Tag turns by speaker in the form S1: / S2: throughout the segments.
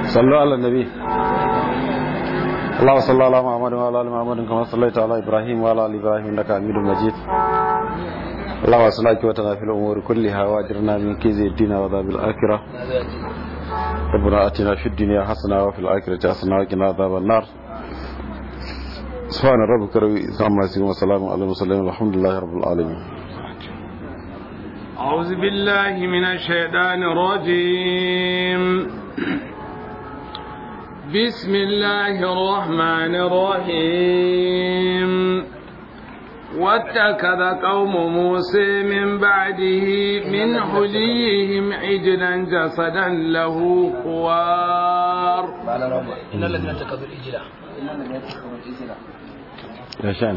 S1: صلوا على النبي اللهم صل على محمد وعلى ال محمد كما صليت على ابراهيم وعلى ال ابراهيم انك حميد مجيد اللهم صل وسلم في الامور كلها واجرنا من كيد الدين وعذاب الاخره ربنا اتنا في الدنيا حسنه وفي الاخره حسنه وقنا عذاب النار سبحان ربك رب العزه عما يصفون وسلام على المرسلين والحمد لله رب العالمين
S2: أعوذ بالله من الشيطان الرجيم بسم الله الرحمن الرحيم واتخذ قوم موسى من بعده من حليهم عجلا جسدا له خوار
S3: إن الذين اتخذوا الإجلة
S1: يا شان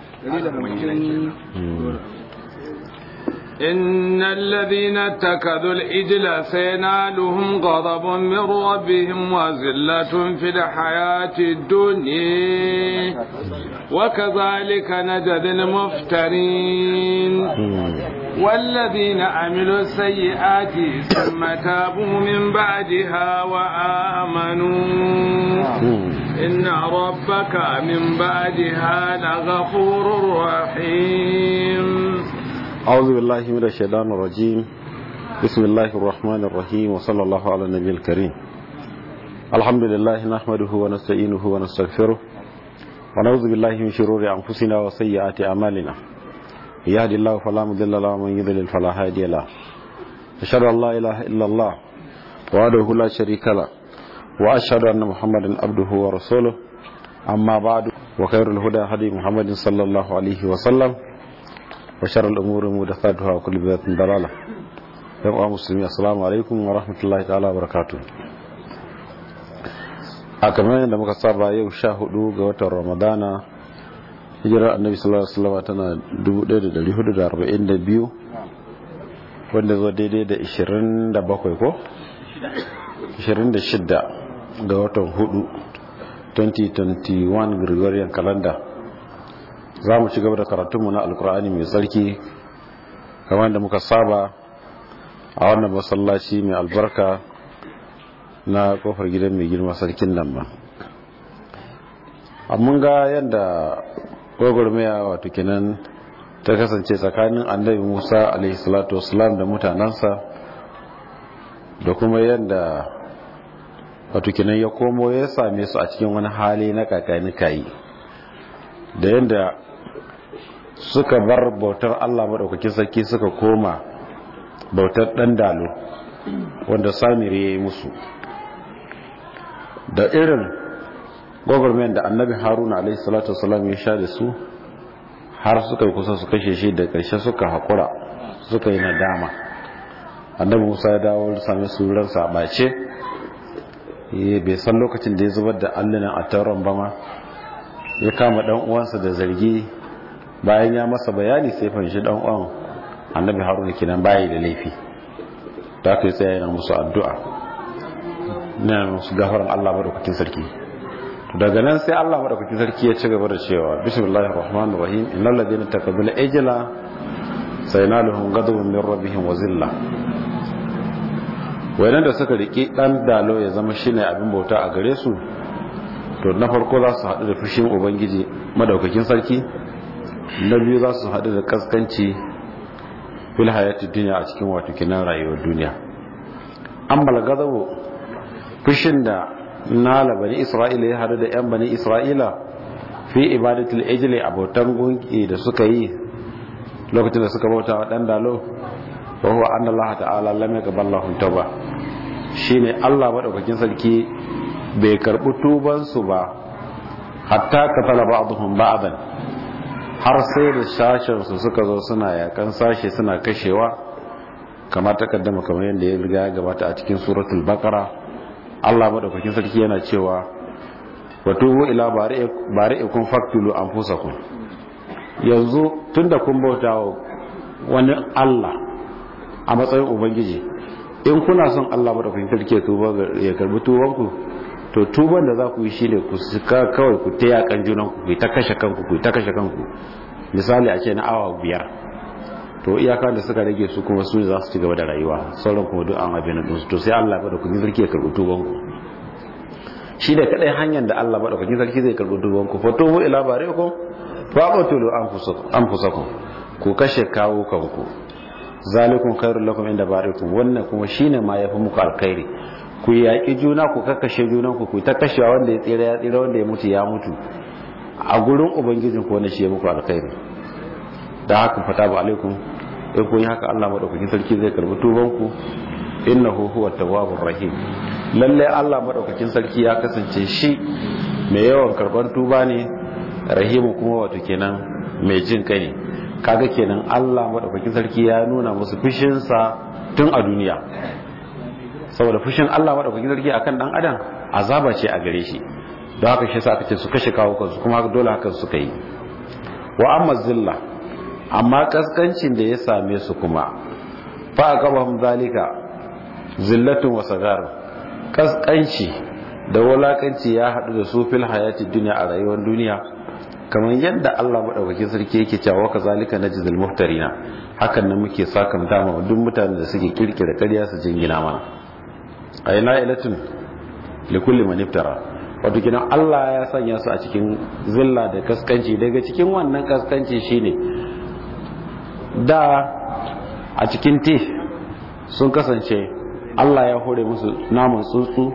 S2: إن الذين اتخذوا الإجل سينالهم غضب من ربهم وذلة في الحياة الدنيا وكذلك نجد المفترين والذين عملوا السيئات ثم تابوا من بعدها وآمنوا إن ربك من بعدها لغفور رحيم
S1: أعوذ بالله من الشيطان الرجيم بسم الله الرحمن الرحيم وصلى الله على النبي الكريم الحمد لله نحمده ونستعينه ونستغفره ونعوذ بالله من شرور أنفسنا وسيئات أعمالنا يهدي الله فلا مضل له ومن يضلل فلا هادي له أشهد أن لا إله إلا الله وحده لا شريك له وأشهد أن محمدا عبده ورسوله أما بعد وخير الهدى هدي محمد صلى الله عليه وسلم وشر الأمور محدثاتها وكل بدعة ضلالة يا مسلمين السلام عليكم ورحمة الله تعالى وبركاته a kamar yadda muka saba yau sha hudu ga watan ramadana hijirar annabi sallallahu alaihi wasallam tana 1442 wanda zo daidai da 27 ko 26 ga watan hudu 2021 gregorian calendar za mu ci gaba da karatunmu na alkur'ani mai tsarki kamar da muka saba a wannan masallaci mai albarka na kofar gidan mai girma sarkin nan ba mun ga yadda gwagwarmaya wato kenan ta kasance tsakanin annabi musa alaihissalatu wasalam da mutanensa da kuma yadda wato kenan ya komo ya same su a cikin wani hali na kakani kayi da yadda suka bar bautar Allah maɗaukakin sarki suka koma bautar ɗan dalo wanda samir ya yi musu da irin gwagwarmen da annabi haruna alaihi salatu wasalam ya sha da su har suka yi kusa su kashe shi da ƙarshe suka haƙura suka yi nadama annabi musa ya dawo same su ransa a ɓace bai san lokacin da ya zubar da allunan a tauron ba ma ya kama ɗan uwansa da zargi bayan ya masa bayani sai fahimci dan uwan annabi haruna kenan bayi da laifi da aka yi tsaye yana musu addu'a na musu gafaran Allah madaukakin sarki daga nan sai Allah madaukakin sarki ya ci gaba da cewa bismillahir rahmanir rahim innal ladina taqabbala ajla saynaluhum ghadabun min rabbihim wa zilla wayannan da suka riki dan dalo ya zama shine abin bauta a gare su to na farko za su haɗu da fushin ubangiji madaukakin sarki na biyu za su haɗu da kaskanci fil hayati duniya a cikin wato kinan rayuwar duniya an balgazabo fushin da nala bani isra'ila ya haɗu da 'yan bani isra'ila fi ibadatul ejile abotan gunki da suka yi lokacin da suka bauta wa ɗan dalo wa huwa anna allaha ta'ala lam yaqbal lahum tauba shine Allah madaukakin sarki bai karbi tuban su ba hatta katala ba'dhum ba'dan har sai da sashen su suka zo suna yakan sashe suna kashewa kamar takaddama kamar yadda ya riga ya gabata a cikin suratul baqara Allah madaukakin sarki yana cewa wa tubu ila bari'ikum faqtulu anfusakum yanzu tunda kun bauta wa wani Allah a matsayin ubangiji in kuna son Allah madaukakin sarki ya tuba ya karbi tubanku to tuban da za ku yi shine ku suka kawai ku ta yakan junan ku ta kashe kanku ku ta kashe kanku misali a ce na awa biyar to iyaka da suka rage su kuma su za su ci gaba da rayuwa sauran kuma duk an abin din to sai Allah ya da ku sarki ya karbi tuban ku shi da kadai hanyar da Allah madaukakin sarki zai karbi tuban ku fatubu ila barikum fa qatulu anfusakum ku kashe kawo kanku zalikum khairul lakum inda barikum wannan kuma shine ma yafi muku alkhairi ku yaƙi juna ku kakkashe junan ku ku ta kashewa wanda ya tsira ya tsira wanda ya mutu ya mutu a gurin ubangijin ku wanda shi ya muku alkhairi da haka fata ba alaikum in kun yi haka Allah madaukakin sarki zai karbi tuban ku innahu huwa tawwabur rahim lalle Allah madaukakin sarki ya kasance shi mai yawan karban tuba ne rahimu kuma wato kenan mai jin kai ne kaga kenan Allah madaukakin sarki ya nuna musu fushinsa tun a duniya saboda fushin Allah madaukakin sarki akan dan adam azaba ce a gare shi don haka shi sa aka ce su kashe kawo kansu kuma dole haka suka yi wa amma zilla amma kaskancin da ya same su kuma fa aqabahum zalika zillatun wa sagar kaskanci da wulakanci ya hadu da su fil hayati dunya a rayuwar duniya kamar yadda Allah madaukakin sarki yake cewa ka zalika najzil muftarina hakan nan muke sakamta ma duk mutanen da suke kirkira ƙarya su jingina mana ayna ilatun likulli man iftara wato kinan Allah ya sanya su a cikin zilla da kaskanci daga cikin wannan kaskanci shine da a cikin te sun kasance Allah ya hore musu naman tsuntsu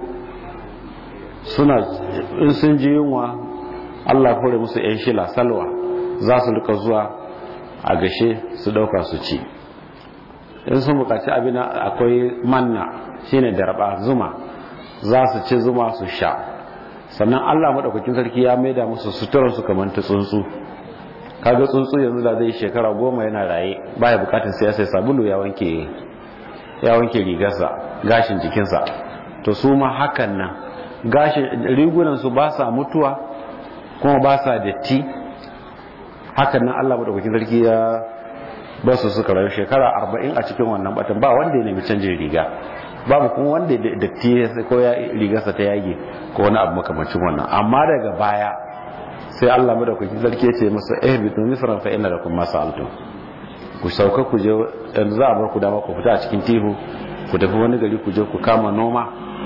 S1: suna in sun ji yunwa Allah hore musu yan shila salwa za su rika zuwa a gashe su dauka su ci in sun bukaci abin akwai manna shine darba zuma za su ci zuma su sha sannan Allah madaukakin sarki ya maida musu suturar su kamar ta tsuntsu kaga tsuntsu yanzu da zai shekara goma yana raye baya bukatar sai ya sai sabulu ya wanke ya wanke rigarsa gashin jikinsa to su ma hakan nan gashin rigunan su ba sa mutuwa kuma ba sa datti hakan nan Allah madaukakin sarki ya ba su suka rayu shekara arba'in a cikin wannan batan ba wanda ya nemi canjin riga babu kuma wanda datti ko ya rigarsa ta yage ko wani abu makamancin wannan amma daga baya sai Allah madaukakin sarki ya ce masa eh bi tun misran fa inna lakum ma sa'altum ku sauka ku je yanzu za a bar ku dama ku fita a cikin tihu ku tafi wani gari ku je ku kama noma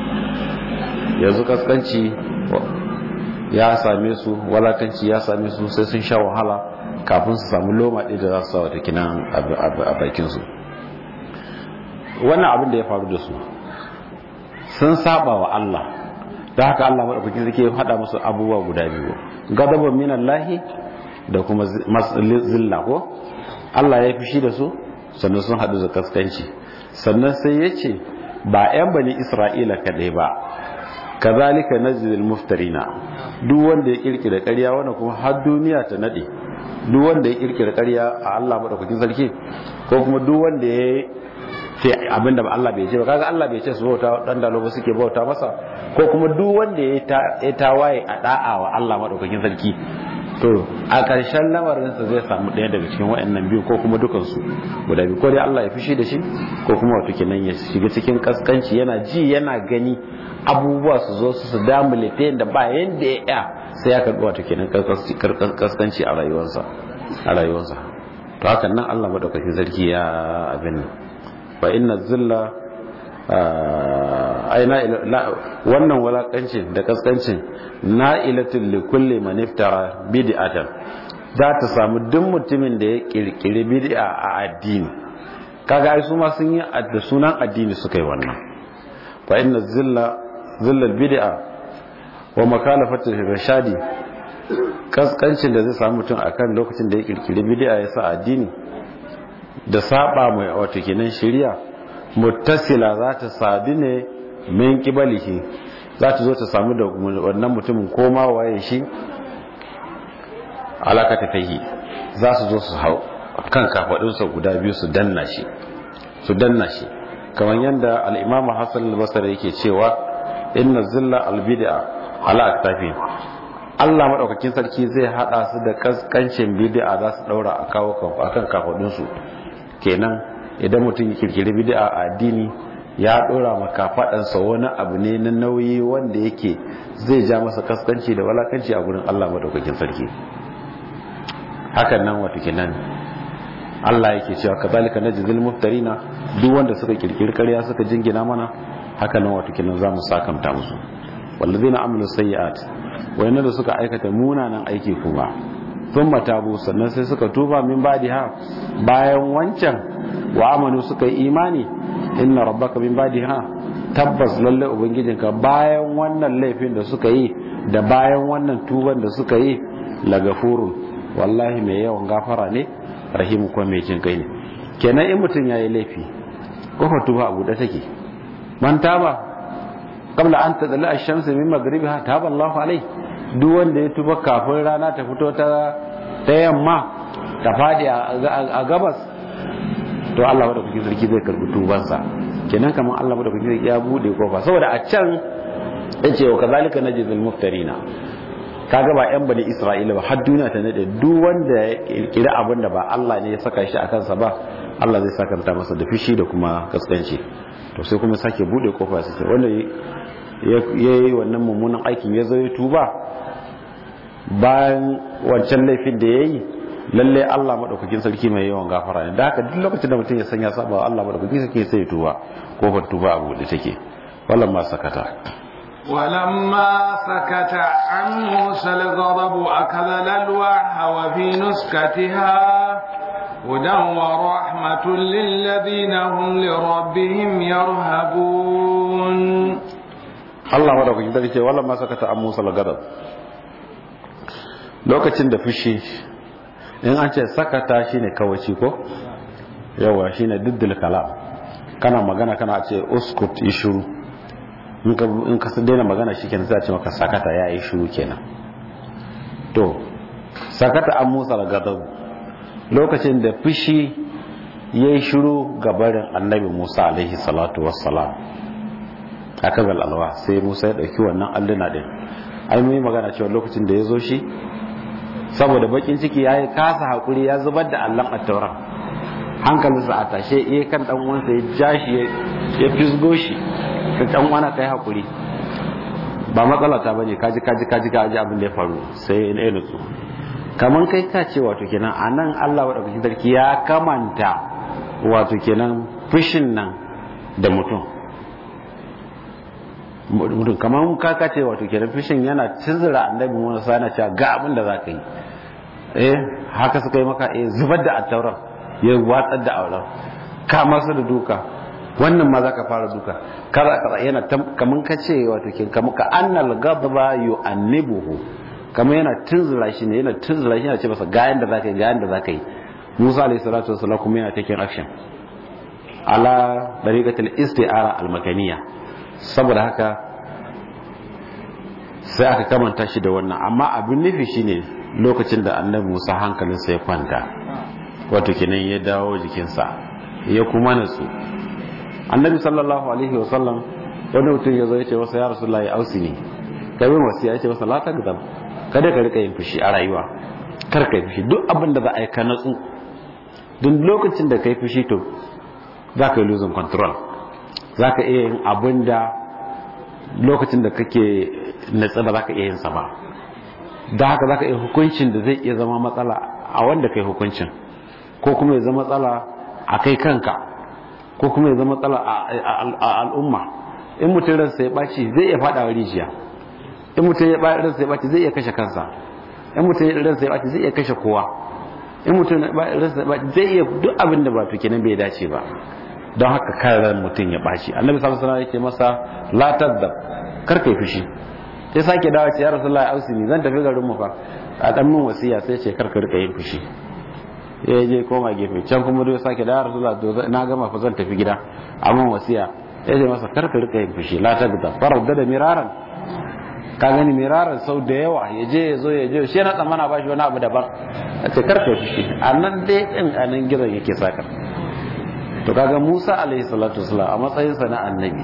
S1: yanzu kaskanci ya same su walakanci ya same su sai sun sha wahala kafin su samu loma ɗaya da za su sawa kinan a bakinsu wannan abin da ya faru da su sun saba wa Allah da haka Allah maɗaukakin sarki ya haɗa musu abubuwa guda biyu gadaban minan lahi da kuma zilla ko Allah ya fishi da su sannan sun haɗu da kaskanci sannan sai ya ce ba 'yan bani isra'ila kaɗai ba kazalika najzil muftarina duk wanda ya kirkira ƙarya wanda kuma har duniya ta nade duk wanda ya kirkira ƙarya a Allah madaukakin sarki ko kuma duk wanda ya ce abinda ba Allah bai ce ba kaga Allah bai ce su bauta dan dalo ba suke bauta masa ko kuma duk wanda ya tawaye a da'a wa Allah madaukakin sarki to a ƙarshen lamarinsa zai samu ɗaya daga cikin waɗannan biyu ko kuma dukansu guda biyu ko dai Allah ya fushi da shi ko kuma wato kenan ya shiga cikin kaskanci yana ji yana gani abubuwa su zo su damule ta yadda ba yadda ya ya sai ya karɓi wato kenan kaskanci a rayuwarsa a rayuwarsa to hakan nan Allah madaukakin sarki ya abin fa inna zilla aina wannan walakancin da kaskancin na'ilatul likulli man iftara bid'atan za ta samu duk mutumin da ya kirkiri bid'a a addini kaga ai su ma sun yi da sunan addini suka yi wannan fa inna zilla zillal bid'a wa makalafatul rashadi kaskancin da zai samu mutum akan lokacin da ya kirkiri bid'a ya sa addini da saba mai wato kenan shari'a muttasila za ta sadu ne min kibalihi za ta zo ta samu da wannan mutumin koma waye shi alaka ta kai za su zo su hau kan kafadunsa guda biyu su danna shi su danna shi kamar yadda al-imamu hasan al-basri yake cewa inna zilla al-bid'a ala aktafi Allah madaukakin sarki zai hada su da kaskancin bid'a za su daura a kawo akan kafadunsu kenan idan mutum ya kirkiri bid'a a addini ya dora maka fadansa wani abu ne na nauyi wanda yake zai ja masa kaskanci da walakanci a gurin Allah madaukakin sarki hakan nan wato kenan Allah yake cewa kazalika najzil muftarina duk wanda suka kirkiri ƙarya suka jingina mana hakan nan wato kenan zamu sakamta musu wallazina amilu sayyi'at wayannan da suka aikata munanan aiki kuma sun matabu sannan sai suka tuba min badiha bayan wancan wa amanu suka yi imani inna rabbaka min badiha tabbas lalle ubangijinka bayan wannan laifin da suka yi da bayan wannan tuban da suka yi lagafurun wallahi mai yawan gafara ne rahimu kuma mai jin kai ne kenan in mutum yayi laifi kofar tuba a buɗe take man taba qabla an tadla ash-shamsu min maghribiha taba Allahu alai duk wanda ya tuba kafin rana ta fito ta ta yamma ta fadi a gabas to Allah wadda kuke sarki zai karbi tubansa kenan kamar Allah wadda kuke ya bude kofa saboda a can yace wa kazalika najzil muftarina kaga ba yan bani Isra'ila ba har duniya ta nade duk wanda ya kirkira abin da ba Allah ne ya saka shi a kansa ba Allah zai sakanta masa da fishi da kuma kaskanci to sai kuma sake bude kofa sai wanda ya yi wannan mummunan aikin ya zo ya tuba bayan wancan laifin da ya yi lalle Allah maɗaukakin sarki mai yawan gafara ne da haka duk lokacin da mutum ya sanya saba Allah maɗaukakin sarki sai ya tuba kofar tuba a buɗe take wallan ma sakata
S2: ولما سكت عن موسى الغضب أخذ الألواح وفي نسكتها هدى ورحمة للذين هم لربهم يرهبون
S1: Allah madaukakin sarki ce wallan ma sakata an Musa al-gadab lokacin da fushi in an ce sakata shine kawaci ko yawa shine diddil kalam kana magana kana ce uskut ishuru in ka in ka daina magana shikenan sai a ce maka sakata ya yi shiru kenan to sakata an Musa al-gadab lokacin da fushi yayi shiru ga barin annabi Musa alaihi salatu wassalam aka zal alwa sai Musa ya dauki wannan alluna din ai mun yi magana cewa lokacin da ya zo shi saboda bakin ciki ya yi kasa hakuri ya zubar da allon attauran hankalinsa a tashe iya kan dan uwansa ya ja shi ya fisgo shi da dan uwana kai hakuri ba matsala ta bane kaji kaji kaji kaji abin da ya faru sai in ya nutsu kaman kai ka ce wato kenan anan Allah wadda sarki ya kamanta wato kenan fushin nan da mutum mutum kamar kaka ce wato kenan fishin yana cizira annabi Musa yana cewa ga abin da zaka yi eh haka suka yi maka eh zubar da attauran ya watsar da auren ka masa da duka wannan ma zaka fara duka kaza kaza yana kamar ka ce wato kenan kamar ka annal ghadaba yu'annibuhu kamar yana tunzura shi ne yana tunzura shi yana ce masa ga yanda zaka yi ga yanda zaka yi Musa alayhi salatu wassalam kuma yana taking action ala dariqatil isti'ara al-makaniyya saboda haka sai aka kamanta shi da wannan amma abin nufi shine lokacin da annabi Musa hankalinsa ya kwanta wato kenan ya dawo jikinsa ya kuma natsu annabi sallallahu alaihi wasallam wani mutum ya zo ya ce masa ya rasulullahi ausi ne kai mai wasiya ya ce masa la tagdam kada ka rika yin fushi a rayuwa kar ka yi fushi duk abin da za a yi ka natsu duk lokacin da ka yi fushi to za ka yi losing control za ka iya yin abin da lokacin da kake natsa ba za ka iya yin sa ba da haka za ka iya hukuncin da zai iya zama matsala a wanda kai hukuncin ko kuma ya zama matsala a kai kanka ko kuma ya zama matsala a al'umma in mutum ransa ya ɓaci zai iya faɗa rijiya in mutum ya ransa ya ɓaci zai iya kashe kansa in mutum ransa ya ɓaci zai iya kashe kowa in mutum ransa ya ɓaci zai iya duk abin da ba to kenan bai dace ba don haka karan mutum ya ɓaci annabi sallallahu alaihi wasallam yake masa la tadab kar kai fushi sai sake dawo ce ya rasulullahi ausini zan tafi garin mu fa a dan min wasiya sai ce kar ka rika yin fushi ya je koma gefe can kuma dai sake dawo rasulullahi to na gama fa zan tafi gida a min wasiya ya ce masa kar ka rika yin fushi la tadab faradda da miraran ka gani miraran sau da yawa ya je ya zo ya je shi na tsammana ba shi wani abu daban a ce kar ka fushi a nan dai din a nan gidan yake saka to kaga Musa alaihi salatu wasalam a matsayinsa na annabi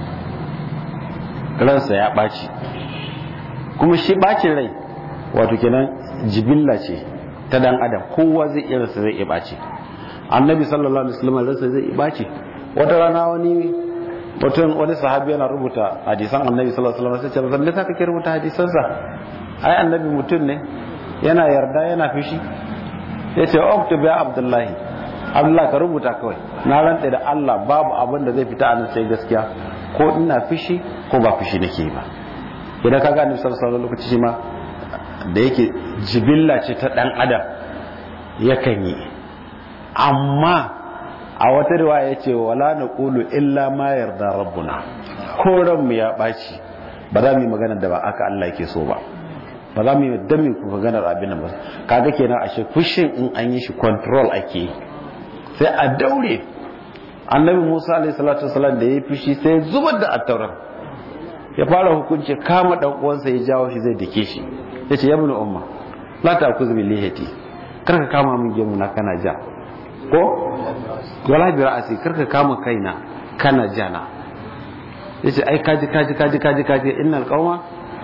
S1: ransa ya ɓaci kuma shi ɓacin rai wato kenan jibilla ce ta dan adam kowa zai iya rasa zai iya ɓaci annabi sallallahu alaihi wasallam ransa zai iya ɓaci wata rana wani mutum wani sahabi yana rubuta hadisan annabi sallallahu alaihi wasallam sai ce zan me kake rubuta hadisansa ai annabi mutum ne yana yarda yana fishi yace uktub ya abdullahi Allah ka rubuta kawai na rantsa da Allah babu abin da zai fita a nan sai gaskiya ko ina fishi ko ba fishi nake ba idan ka gane sallallahu alaihi lokaci shi ma da yake jibilla ce ta dan adam yakan yi amma a wata riwaya yace wala naqulu illa ma yarda rabbuna ko ran mu ya baci ba za mu yi magana da ba aka Allah yake so ba ba za mu yi dan mu ku magana abin nan ba kaga kenan ashe fushin in an yi shi control ake sai a daure annabi Musa alaihi salatu wasallam da yayi fushi sai zubar da attauran ya fara hukunci kama dan uwansa ya jawo shi zai dake shi yace ya ibn umma la ta'kuz bi lihati kar ka kama min gemu na kana ja ko wala bi ra'asi kar ka kama kaina kana jana yace ai kaji kaji kaji kaji kaji innal qauma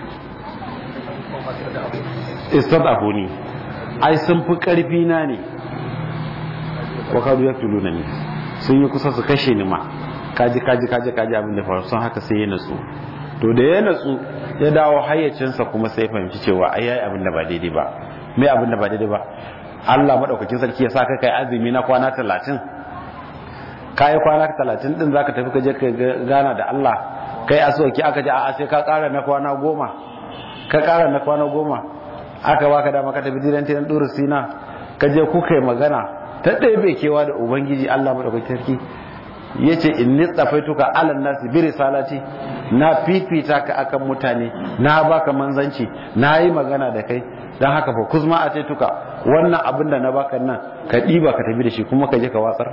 S1: istadafuni ai sun fi karfi na ne wa kadu yaktuluna ni sun yi kusa su kashe ni ma kaji kaji kaji kaji abin da faru sun haka sai ya natsu to da ya natsu ya dawo hayyacinsa kuma sai fahimci cewa ai yayi abin da ba daidai ba me abin da ba daidai ba Allah madaukakin sarki ya sa ka kai azumi na kwana 30 kai kwana 30 din zaka tafi ka je ka gana da Allah kai asoki aka ji a'a sai ka kara na kwana goma ka kara na kwana goma aka baka dama ka tafi jiran tiran duru sina ka je kuka yi magana ta ɗaya bai kewa da ubangiji Allah madaukakin sarki yace inni tsafaituka ala nasi bi risalati na fifita ka akan mutane na baka manzanci na yi magana da kai dan haka fa kuzma a ce tuka wannan abin da na baka nan ka ɗiba ka tafi da shi kuma ka je ka watsar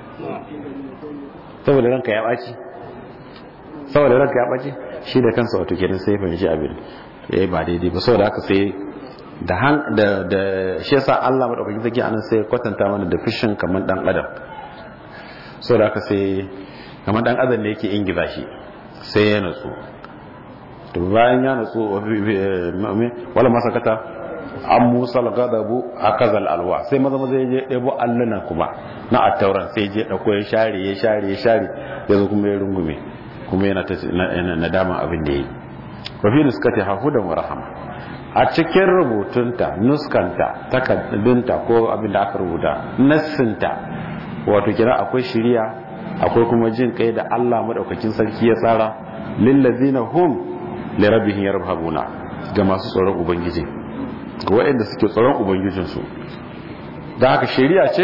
S1: saboda ranka ya ɓaci saboda ranka ya ɓaci shi da kansa wato kenan sai fahimci abin ya ba daidai ba saboda haka sai da han da da shi yasa Allah madaukakin sarki anan sai kwatanta mana da fishin kamar dan adam saboda haka sai kamar dan adam ne yake ingiza shi sai ya natsu to bayan ya natsu wala masakata an musa gadabu a kazal alwa sai maza maza ya je ɗebo alluna kuma na attauran sai je ɗauko ya share ya share ya share ya zo kuma ya rungume kuma yana ta nadama abin da ya yi wafi nuskati hahudan wa rahama a cikin rubutunta nuskanta takardunta ko abin da aka rubuta nassinta wato kira akwai shiriya akwai kuma jin kai da Allah madaukakin sarki ya tsara lillazina hum li rabbihim yarhabuna ga masu tsoron ubangiji ga waɗanda suke tsoron ubangijinsu da haka shiriya ce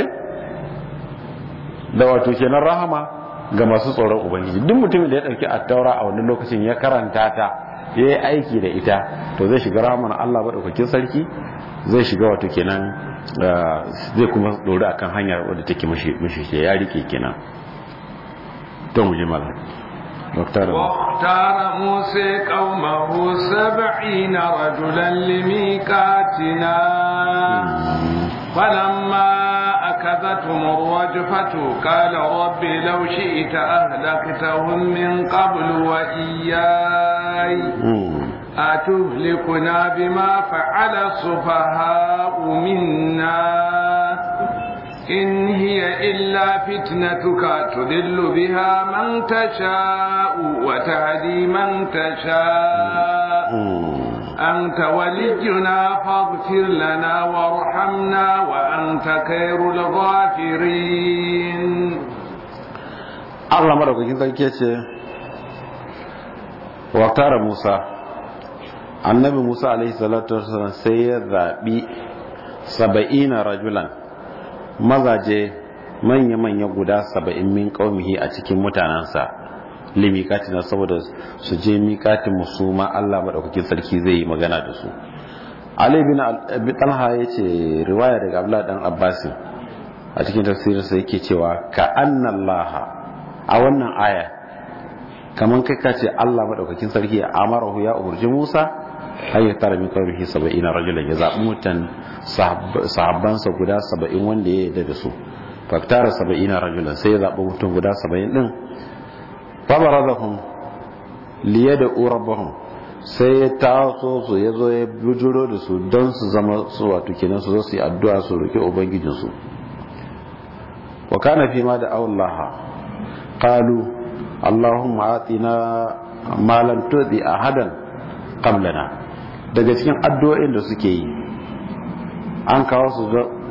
S1: da wato kenan rahama ga masu tsoron ubangiji duk mutumin da ya ɗauki attaura a wannan lokacin ya karanta ta ya yi aiki da ita to zai shiga rahaman Allah maɗaukakin sarki zai shiga wato kenan zai kuma ɗori akan hanyar wadda take mashi ya rike kenan to mu ji mala واختار
S2: موسى قومه سبعين رجلا لميقاتنا فلما أكذتهم الرجفة قال رب لو شئت أهلكتهم من قبل وإياي أتهلكنا بما فعل السفهاء منا إن هي إلا فتنتك تضل بها من تشاء وتهدي من تشاء أنت ولينا فاغفر لنا وارحمنا وأنت خير الغافرين
S1: Allah madaukakin sarki ce waktara Musa annabi Musa alaihi salatu wasallam sai ya zaɓi saba'ina rajulan mazaje manya-manya guda saba'in min ƙaumihi a cikin mutanensa limikati na saboda su je mikatin musu ma Allah maɗaukakin sarki zai yi magana da su Ali bin Abi Talha ya ce riwaya daga Abdullah dan Abbasin a cikin tafsirinsa yake cewa ka annallaha a wannan aya kaman kai ka ce Allah maɗaukakin sarki ya amarahu ya umurji Musa hayya tara min qawmihi 70 rajulan ya zabi mutan sahabbansa guda 70 wanda ya yarda da su faktara 70 rajulan sai ya zabi mutum guda 70 din fa barazahum liyada rabbahum sai ya taso su ya zo ya bujuro da su don su zama su wato kenan su zo su yi addu'a su roki ubangijinsu wa kana fi ma da Allah qalu allahumma atina ma lam tudi ahadan qablana daga cikin addu'o'in da suke yi an kawo su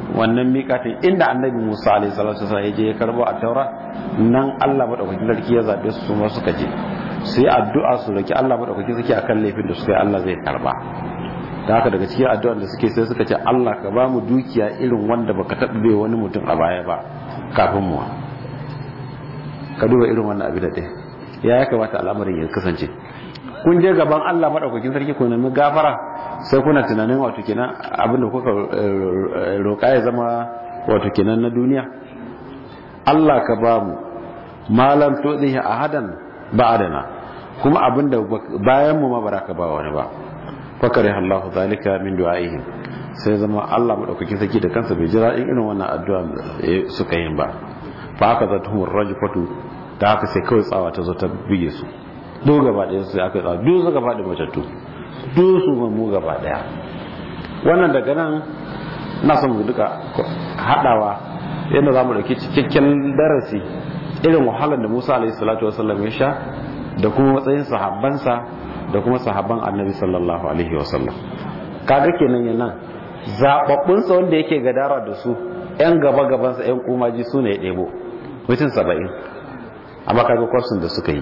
S1: wannan miƙatin inda annabi Musa alaihi salatu wasallam ya je ya karbo a taura nan Allah madaukakin sarki ya zabe su kuma suka je su yi addu'a su roki Allah madaukakin sarki akan laifin da suka yi Allah zai karba da haka daga cikin addu'ar da suke sai suka ce Allah ka ba mu dukiya irin wanda baka taɓa bai wani mutum a baya ba kafin mu ka duba irin wannan abin da ɗaya ya ya kamata al'amarin ya kasance kun je gaban Allah madaukakin sarki ku nemi gafara sai kuna tunanin wato kenan abin da kuka roƙa ya zama wato kenan na duniya Allah ka ba mu malam to dihi ahadan ba'adana kuma abin da bayan mu ma baraka ba wani ba fakare Allah zalika min du'aihim sai zama Allah madaukakin sarki da kansa bai jira irin wannan addu'a suka yin ba fa haka zatuhum rajfatu da haka sai kawai tsawa ta zo ta bige su duk gaba ɗaya sai aka tsawa duk suka faɗi matattu duk su mu gaba ɗaya wannan daga nan na son mu duka haɗawa yadda za mu ɗauki cikakken darasi irin wahalar da Musa alaihi salatu wasallam ya sha da kuma matsayin sahabbansa da kuma sahabban annabi sallallahu alaihi wasallam kaga kenan yana zababbun sa wanda yake gadara da su yan gaba gaban sa yan kumaji su ne ya ɗebo mutum saba'in amma kaga kwasun da suka yi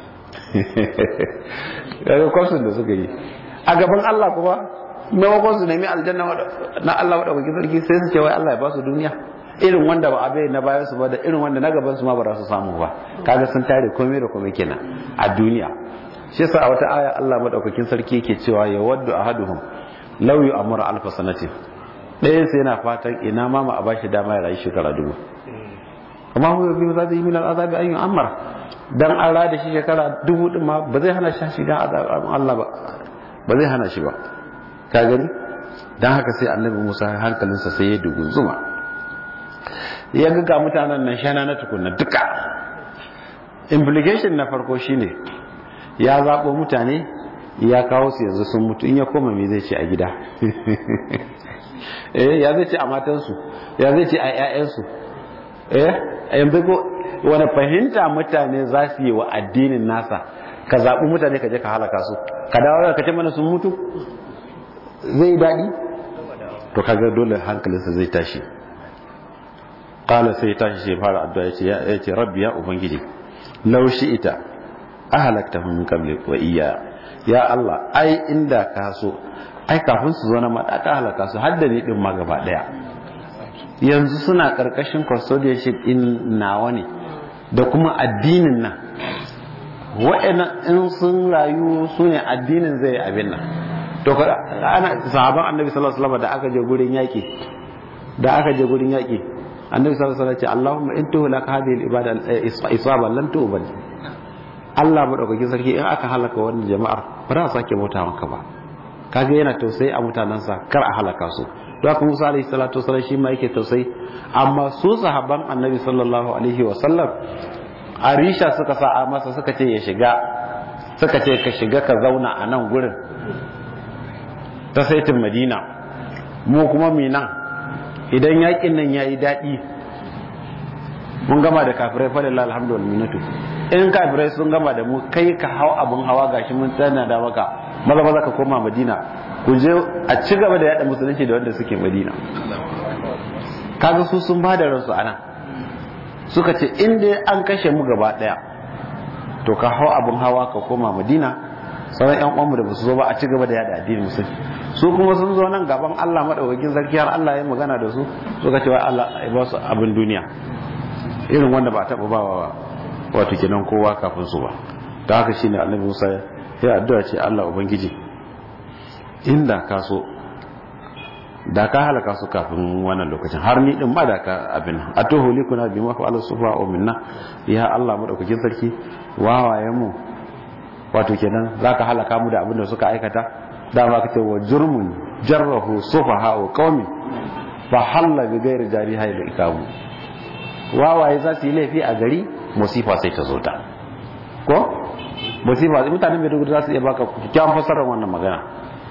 S1: kaga kwasun da suka yi a gaban Allah kuma maimakon su nemi aljanna na Allah wadda sarki sai su ce wai Allah ya ba su duniya irin wanda ba abai na bayan su ba da irin wanda na gaban su ma ba za su samu ba kaga sun tare komai da komai kenan a duniya shi yasa a wata aya Allah madaukakin sarki yake cewa ya waddu ahaduhum law yu'amara alf sanati ɗayan sai yana fatan ina ma ma a bashi dama ya rayu shekara dubu amma hu bi zai min al'azabi an yu'ammar dan an rada shi shekara dubu din ma ba zai hana shi shiga azabin Allah ba ba zai hana shi ba ka gani dan haka sai annabi Musa hankalinsa sai ya dugu zuma ya ga ga mutanen nan shana na tukunna duka implication na farko shine ya zaɓo mutane ya kawo su yanzu sun mutu in ya koma me zai ce a gida eh ya zai ce a matansu ya zai ce a 'ya'yansu eh yanzu ko wani fahimta mutane za su yi wa addinin nasa ka zaɓi mutane ka je ka halaka su ka dawo ka ce mana sun mutu zai daɗi to kaga dole hankalinsa zai tashi qala sai tashi sai fara addu'a yace ya ce rabbi ya ubangiji law ita ahalaktahum min qabli wa iyya ya Allah ai inda ka so ai kafin su zo na mata ka halaka su hadda ni din ma gaba daya yanzu suna karkashin custodianship in nawa ne da kuma addinin nan wa'ina in sun rayu su ne addinin zai abin nan to ana sahaban annabi sallallahu alaihi wasallam da aka je gurin yaki da aka je gurin yaki annabi sallallahu alaihi wasallam ya ce Allahumma in tuhlaka hadhihi al-ibada isaba lan tu'bad Allah madaukakin sarki in aka halaka wannan jama'ar ba za a sake bauta maka ba kaga yana tausayi a mutanansa kar a halaka su don haka Musa alaihi salatu wasallam shi ma yake tausayi amma su sahabban annabi sallallahu alaihi wasallam arisha suka sa masa suka ce ya shiga suka ce ka shiga ka zauna a nan gurin ta saitin madina mu kuma mi nan idan yakin nan yayi daɗi mun gama da kafirai fa lillahi alhamdu wal minnatu in kafirai sun gama da mu kai ka hau abun hawa gashi mun tsana da maka maza maza ka koma madina ku je a ci gaba da yada musulunci da wanda suke madina kaga su sun ba da ransu anan suka ce in dai an kashe mu gaba daya to ka hau abun hawa ka koma madina sauran yan uwanmu da basu zo ba a ci gaba da yada addinin musulunci su kuma sun zo nan gaban Allah madaukakin sarki har Allah ya magana da su suka ce wai Allah ya ba su abin duniya irin wanda ba taba bawa wato kenan kowa kafin su ba ta haka shine Annabi Musa ya addu'a ce Allah ubangiji inda ka so da ka halaka su kafin wannan lokacin har ni din ma da ka abin atuhu likuna bi ma fa'ala sufa wa minna ya Allah madaukakin sarki wawayen mu wato kenan zaka halaka mu da abin da suka aikata dama kace wa jurmun jarrahu sufaha wa qaumi fa halla bi ghairi jariha ila ikamu wawaye za su yi laifi a gari musifa sai ta zo ta ko musifa mutanen Maiduguri za su iya baka kyakkyawan fasarar wannan magana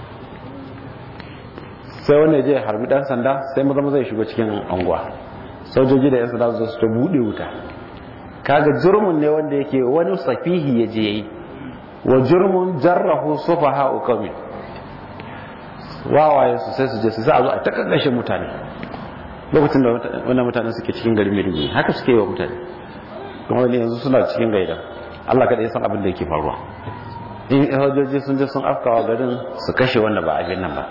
S1: sai wanda je harbi dan sanda sai maza maza ya shigo cikin anguwa sojoji da yan sanda su ta bude wuta kaga jurmun ne wanda yake wani safihi ya je yi wa jurmun jarrahu sufaha uqami wawaye su sai su je su sa a zo a ta kakkashe mutane lokacin da wannan mutanen suke cikin garin Maiduguri haka suke yi wa mutane kuma wani yanzu suna cikin gaida Allah kada ya san abin da yake faruwa in hajjoji sun je sun afkawa garin su kashe wanda ba abin nan ba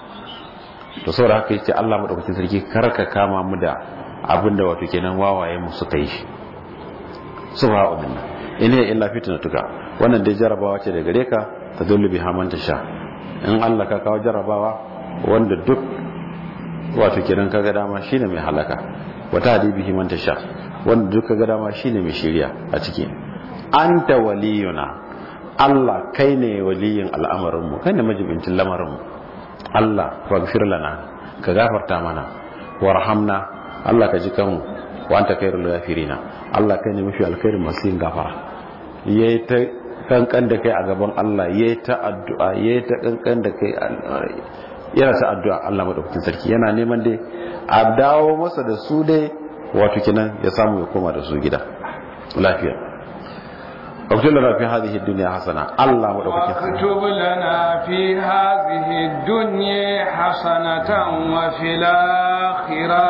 S1: to saboda haka yace Allah madaukakin sarki kar ka kama mu da abin da wato kenan wawaye mu suka yi shi subhanahu wa in hiya illa fitnatuka wannan dai jarabawa ce da gare ka ta dole bi haman ta sha in Allah ka kawo jarabawa wanda duk wato kenan kaga dama shine mai halaka wata hadibihi man ta sha wanda duk kaga dama shine mai shiriya a ciki anta waliyuna Allah kai ne waliyin al'amarin mu kai ne majibincin lamarin mu Allah faghfir lana ka gafarta mana warhamna Allah ka ji kanmu wa anta khairul ghafirina Allah kai ne mafi alkhairin masu yin gafara yayi ta kankan da kai a gaban Allah yayi ta addu'a yayi ta kankan da kai yana ta addu'a Allah madaukakin sarki yana neman dai a dawo masa da su dai wato kinan ya samu ya koma da su gida lafiya اكتب لنا في هذه الدنيا حسنة الله مدوكتين
S2: واكتب لنا في هذه الدنيا حسنة وفي الآخرة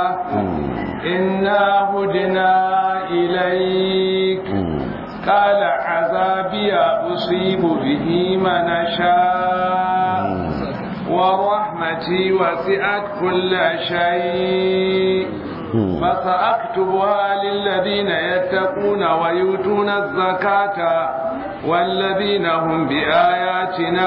S2: إنا هدنا إليك قال عذابي أصيب به من أشاء ورحمتي وسعت كل شيء فسأكتبها للذين يتقون ويؤتون الزكاة والذين هم بآياتنا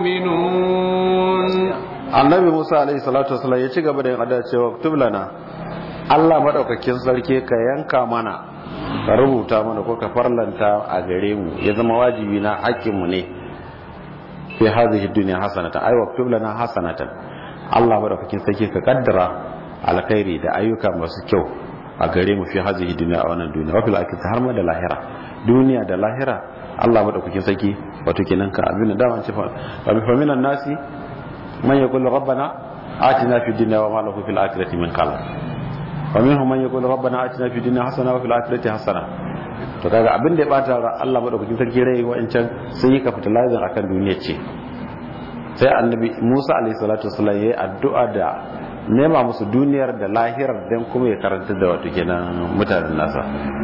S2: يؤمنون
S1: annabi musa alaihi salatu wasallam ya ci gaba da yin addu'a cewa kutub lana Allah madaukakin sarki ka yanka mana ka rubuta mana ko ka farlanta a gare mu ya zama wajibi na hakkin mu ne fi hadhihi dunya hasanatan ay waktub lana hasanatan Allah madaukakin sarki ka kaddara alkhairi da ayyuka masu kyau a gare mu fi hazihi duniya a wannan duniya wafil akhirati har ma da lahira duniya da lahira Allah madaukakin sarki wato kenan ka abin da dama ce fa bi faminan nasi man yaqul rabbana atina fid dunya wa ma lahu fil akhirati min khalaq wa minhum man yaqul rabbana atina fid dunya hasana wa fil akhirati hasana to kaga abin da ya bata Allah madaukakin sarki rai wa'ancan sun yi capitalizing akan duniya ce sai annabi Musa alaihi salatu wasallam yayi addu'a da nema musu duniyar da lahirar don kuma ya karanta da wato kenan mutanen nasa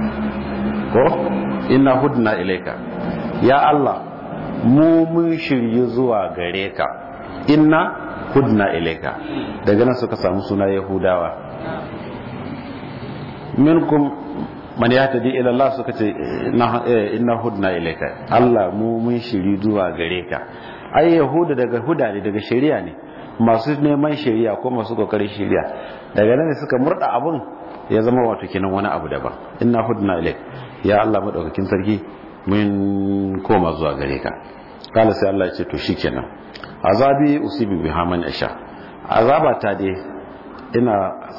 S1: ko inna hudna ilaika ya Allah mu mun shirye zuwa gare ka inna hudna ilaika daga nan suka samu suna yahudawa minkum man yahtadi ila Allah suka ce inna hudna ilaika Allah mu mun shiri zuwa gare ka ai yahuda daga huda ne daga shari'a ne masu neman shari'a ko masu kokarin shari'a daga nan suka murda abun ya zama wato kenan wani abu daban inna hudna ilaik ya Allah madaukakin sarki mun koma zuwa gare ka kala sai Allah ya ce to shikenan azabi usibi biha man asha azaba ta dai ina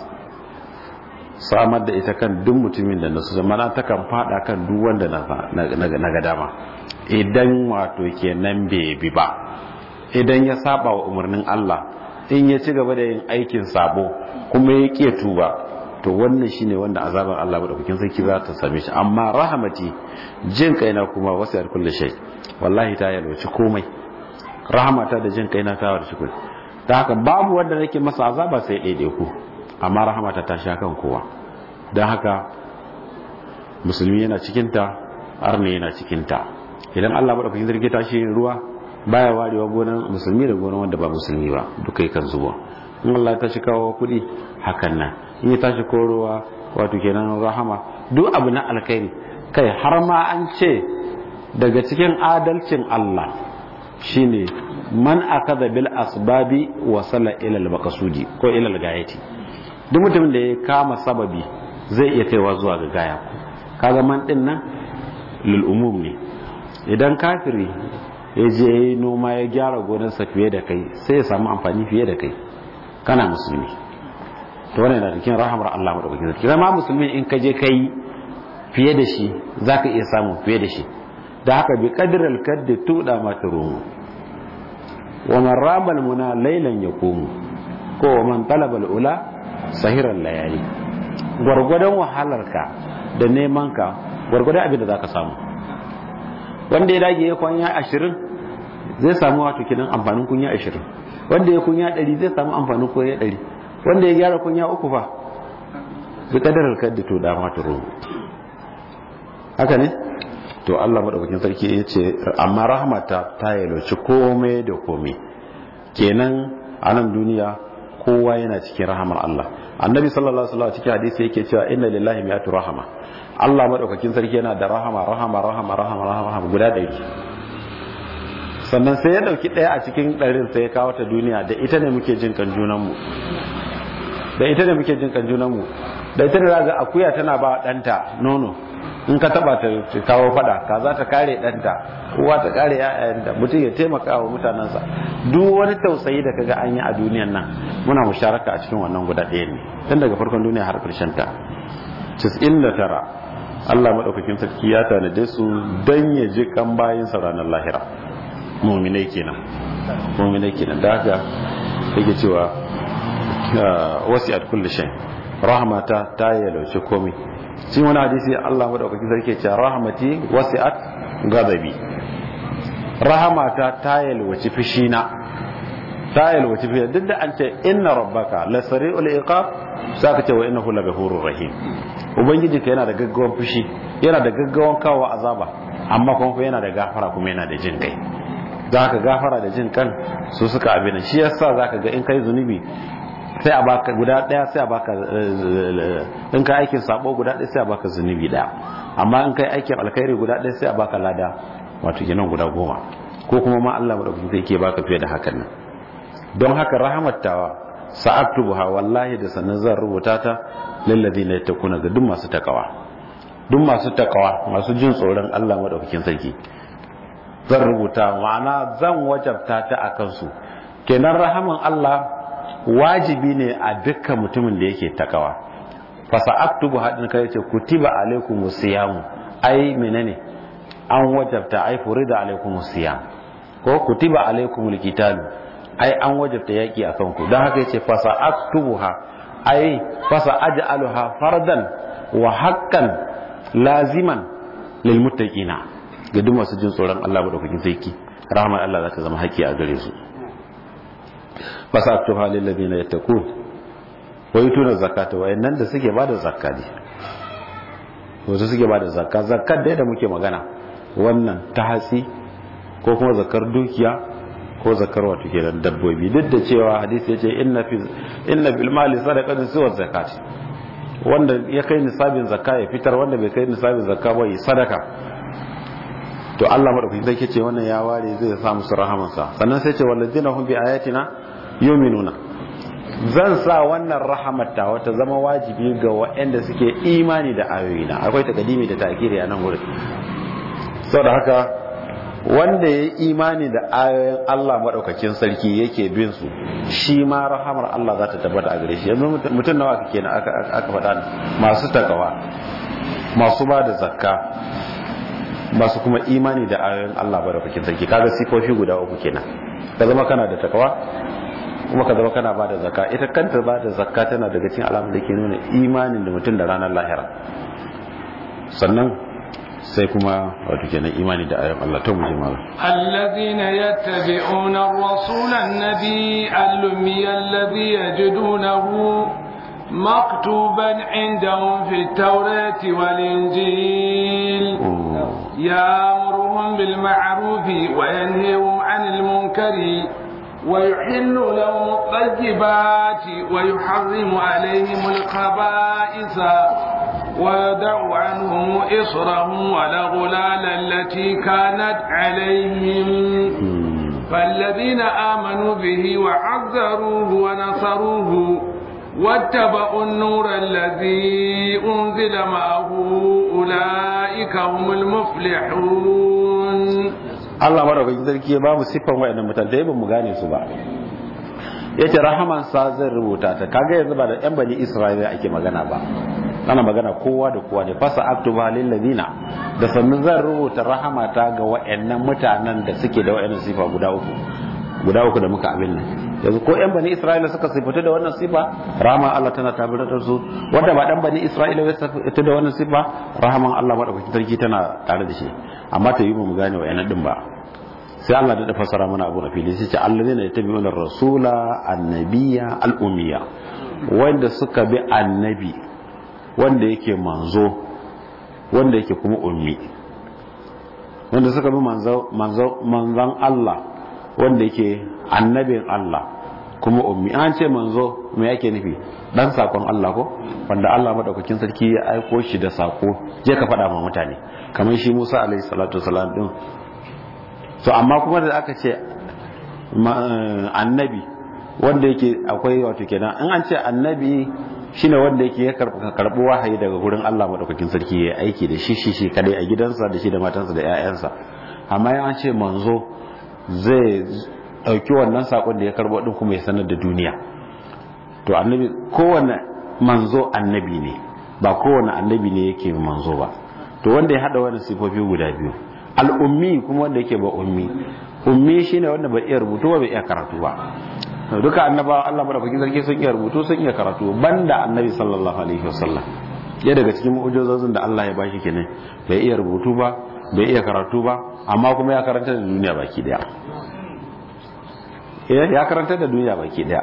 S1: samar da ita kan duk mutumin da nasu zama ta kan fada kan duk wanda na ga dama idan wato kenan bai bi ba idan ya saba wa umarnin Allah in ya ci gaba da yin aikin sabo kuma ya ƙi tuba to wannan shine wanda azaban Allah madaukakin sarki za ta same shi amma rahamati jin kaina kuma wasu yar kullu shay wallahi ta yalwaci komai rahamata da jin kaina ta warci kullu ta haka babu wanda nake masa azaba sai daidai ku amma rahamata ta sha kan kowa don haka musulmi yana cikinta arne yana cikinta idan Allah madaukakin sarki ta shi ruwa baya warewa gonan musulmi da gonan wanda ba musulmi ba duka yi kan zuwa in Allah ta shi kawo kuɗi hakan nan in ya tashi korowa wato kenan rahama duk abu na alkhairi kai har ma an ce daga cikin adalcin Allah shine man akada bil asbabi wasala ila al maqsudi ko ila al gayati duk mutumin da ya kama sababi zai iya kaiwa zuwa ga gaya kaga man din nan lil umum ne idan kafiri ya je ya yi noma ya gyara gonarsa fiye da kai sai ya samu amfani fiye da kai kana musulmi to wannan yana cikin rahamar Allah madaukakin sarki zama musulmi in ka je kai fiye da shi zaka iya samu fiye da shi da haka bi qadral kaddi tuda ma turumu wa man rabal muna laylan yaqumu ko wa man talaba ula sahiran layali gwargwadon wahalarka da neman ka gwargwadon abin da zaka samu wanda ya dage ya kwanya ashirin zai samu wato kinan amfanin kunya ashirin wanda ya kunya ɗari zai samu amfanin kunya ɗari wanda ya gyara kunya uku fa bi kadarar kaddi to da ma turu haka ne to Allah madaukakin sarki ya ce amma rahmata ta yalwaci komai da komai kenan a nan duniya kowa yana cikin rahamar Allah annabi sallallahu alaihi wasallam cikin hadisi yake cewa inna lillahi mi'atu rahama Allah madaukakin sarki yana da rahama rahama rahama rahama rahama guda ɗari sannan sai ya dauki ɗaya a cikin ɗarin sai ya kawo ta duniya da ita ne muke jin kan junanmu da ita ne muke jin kan junanmu da ita ne za ga akuya tana ba ɗanta nono in ka taba ta kawo fada ka za ta kare ɗanta uwa ta kare ‘ya'yanta mutum ya taimaka wa mutanensa duk wani tausayi da kaga an yi a duniyan nan muna musharaka a cikin wannan guda ɗaya ne tun daga farkon duniya har ƙarshen ta tara Allah maɗaukakin sarki ya tanade su don ya ji kan bayin sa ranar lahira muminai kenan muminai kenan da haka yake cewa wasi'at kulli shay rahmata ta yalauce komai shi wani hadisi Allah madaukakin sarki ce rahmati wasi'at ghadabi rahamata ta yalwaci fishina ta yalwaci fishina duk da an ce inna rabbaka la sari'ul iqab saka ce wa innahu la ghafurur rahim ubangiji ka yana da gaggawan fushi yana da gaggawan kawo azaba amma kuma yana da gafara kuma yana da jin kai zaka gafara da jin kan su suka abin shi yasa zaka ga in kai zunubi sai a baka guda daya sai a baka in kai aikin sabo guda daya sai a baka zunubi daya amma in kai aikin alkhairi guda daya sai a baka lada wato kenan guda goma ko kuma ma Allah madaukakin sai ke baka fiye da hakan nan don haka rahmatawa sa'aktubuha wallahi da sannan zan rubuta ta lil ladina yattaquna ga duk masu takawa duk masu takawa masu jin tsoron Allah madaukakin sarki zan rubuta ma'ana zan wajabta ta akan su kenan rahaman Allah wajibi ne a dukkan mutumin da yake takawa fasa aktubu hadin kai ce kutiba alaikum siyamu ai menene an wajabta ai furida alaikum siyam ko kutiba alaikum alqitalu ai an wajabta yaki akan ku dan haka yace fasa aktubuha ai fasa aj'aluha fardan wa haqqan laziman lil muttaqina ga duk masu jin tsoron Allah madaukakin sarki rahman Allah za ta zama haƙƙi a gare su fasaktuha lil ladina yattaqun wa yutuna zakata wa nan da suke bada zakka ne wato suke bada zakka zakkar da muke magana wannan ta hatsi ko kuma zakkar dukiya ko zakkar wato kenan dabbobi duk da cewa hadisi yace inna fi inna bil mali sadaqatun suwa zakat wanda ya kai nisabin zakka ya fitar wanda bai kai nisabin zakka ba yi sadaka to Allah madaukakin sai ce wannan ya ware zai sa musu rahamansa sannan sai ce wallazina hum bi ayatina yuminuna zan sa wannan rahamata wata zama wajibi ga waɗanda suke imani da ayoyina akwai takadimi da takiri a nan wurin saboda haka wanda ya imani da ayoyin Allah maɗaukakin sarki yake bin su shi ma rahamar Allah za ta tabbata a gare shi yanzu mutum nawa kake na aka faɗa masu takawa masu ba da zakka masu kuma imani da ayoyin Allah maɗaukakin sarki kaga sifofi guda uku kenan ka zama kana da takawa kuma ka zama kana bada zakka ita kanta bada zakka tana daga cikin alamun da ke nuna imanin da mutum da ranar lahira sannan sai kuma wato kenan imani da ayoyin Allah ta muje mala
S2: allazina yattabi'una ar-rasula an-nabi al-ummi alladhi yajidunahu مكتوبا عندهم في التوراة والإنجيل يأمرهم بالمعروف وينهيهم عن المنكر ويحل لهم الطيبات ويحرم عليهم الخبائث ويدع عنهم إصرهم والأغلال التي كانت عليهم فالذين آمنوا به وعذروه ونصروه واتبعوا النور الذي أنزل معه أولئك هم المفلحون
S1: Allah madaukakin sarki ya bamu siffan wayannan mutane da ba mu gane su ba yace rahaman sa zai rubuta ta kaga yanzu ba da yan bani Isra'ila ake magana ba ana magana kowa da kowa ne fasa aktuba lil ladina da sannan zan rubuta rahamata ga wayannan mutanen da suke da wayannan sifa guda uku guda uku da muka abin nan yanzu ko yan bani Isra'ila suka sifata da wannan sifa rahama Allah tana tabbatar su wanda ba dan bani Isra'ila ya sifata da wannan sifa rahaman Allah madaukakin sarki tana tare da shi amma ta yi mu gane wayannan din ba sai Allah da fasara mana abu na fili sai ce allazina yattabi'una rasula annabiyya al-ummiya wanda suka bi annabi wanda yake manzo wanda yake kuma ummi wanda suka bi manzon Allah wanda yake annabin Allah kuma ummi an ce manzo me yake nufi dan sakon Allah ko wanda Allah madaukakin sarki ya aiko shi da sako je ka faɗa ma mutane kamar shi Musa alaihi salatu wasalam din to amma kuma da aka ce annabi wanda yake akwai wato kenan in an ce annabi shine wanda yake ya karbi wahayi daga gurin Allah madaukakin sarki ya aiki da shi shi shi kadai a gidansa da shi da matansa da ƴaƴansa amma ya ce manzo zai dauki wannan sakon da ya karbo din kuma ya sanar da duniya to annabi kowanne manzo annabi ne ba kowanne annabi ne yake manzo ba to wanda ya hada wannan sifofi guda biyu al'ummi kuma wanda yake ba ummi ummi shine wanda bai iya rubutu ba bai iya karatu ba duka annabawa Allah madaukakin sarki sun iya rubutu sun iya karatu banda annabi sallallahu alaihi wasallam ya daga cikin mu'ujizozin da Allah ya bashi kenan bai iya rubutu ba bai iya karatu ba amma kuma ya karanta da duniya baki daya ya karanta da duniya baki daya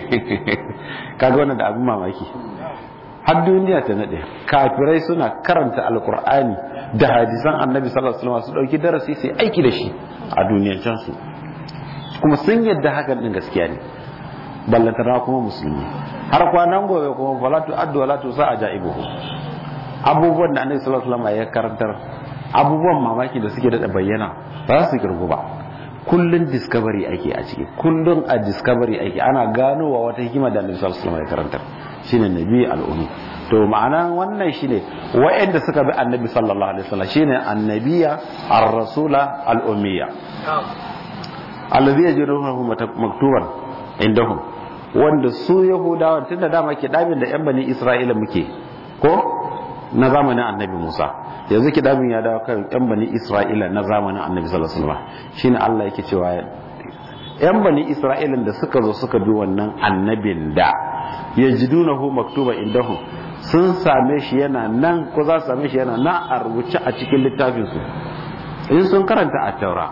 S1: kaga wannan da abin mamaki har duniya ta nade kafirai suna karanta alkur'ani da hadisan annabi sallallahu alaihi wasallam su dauki darasi sai aiki da shi a duniyancin su kuma sun yadda hakan din gaskiya ne ballantana kuma musulmi har kwanan gobe kuma falatu addu wala tusa ajaibuhu abubuwan da annabi sallallahu alaihi wasallam ya karantar abubuwan mamaki da suke da bayyana ba su kirgu ba kullun discovery ake a ciki kullun a discovery ake ana ganowa wata hikima da annabi sallallahu alaihi wasallam ya karantar shine nabi al'ummi to ma'ana wannan shine wa'anda suka bi annabi sallallahu alaihi wasallam shine annabiya ar-rasula al-ummiya alladhi yajiduhu maktuban indahum wanda su yahudawa tunda dama ke dabin da yan bani isra'ila muke ko na zamanin annabi musa yanzu ki dabin ya dawo kan yan bani isra'ila na zamanin annabi sallallahu alaihi wasallam shine Allah yake cewa yan bani isra'ila da suka zo suka bi wannan annabin da yajidunahu maktuban indahum sun same shi yana nan ko za su same shi yana nan a rubuce a cikin littafinsu in sun karanta a taura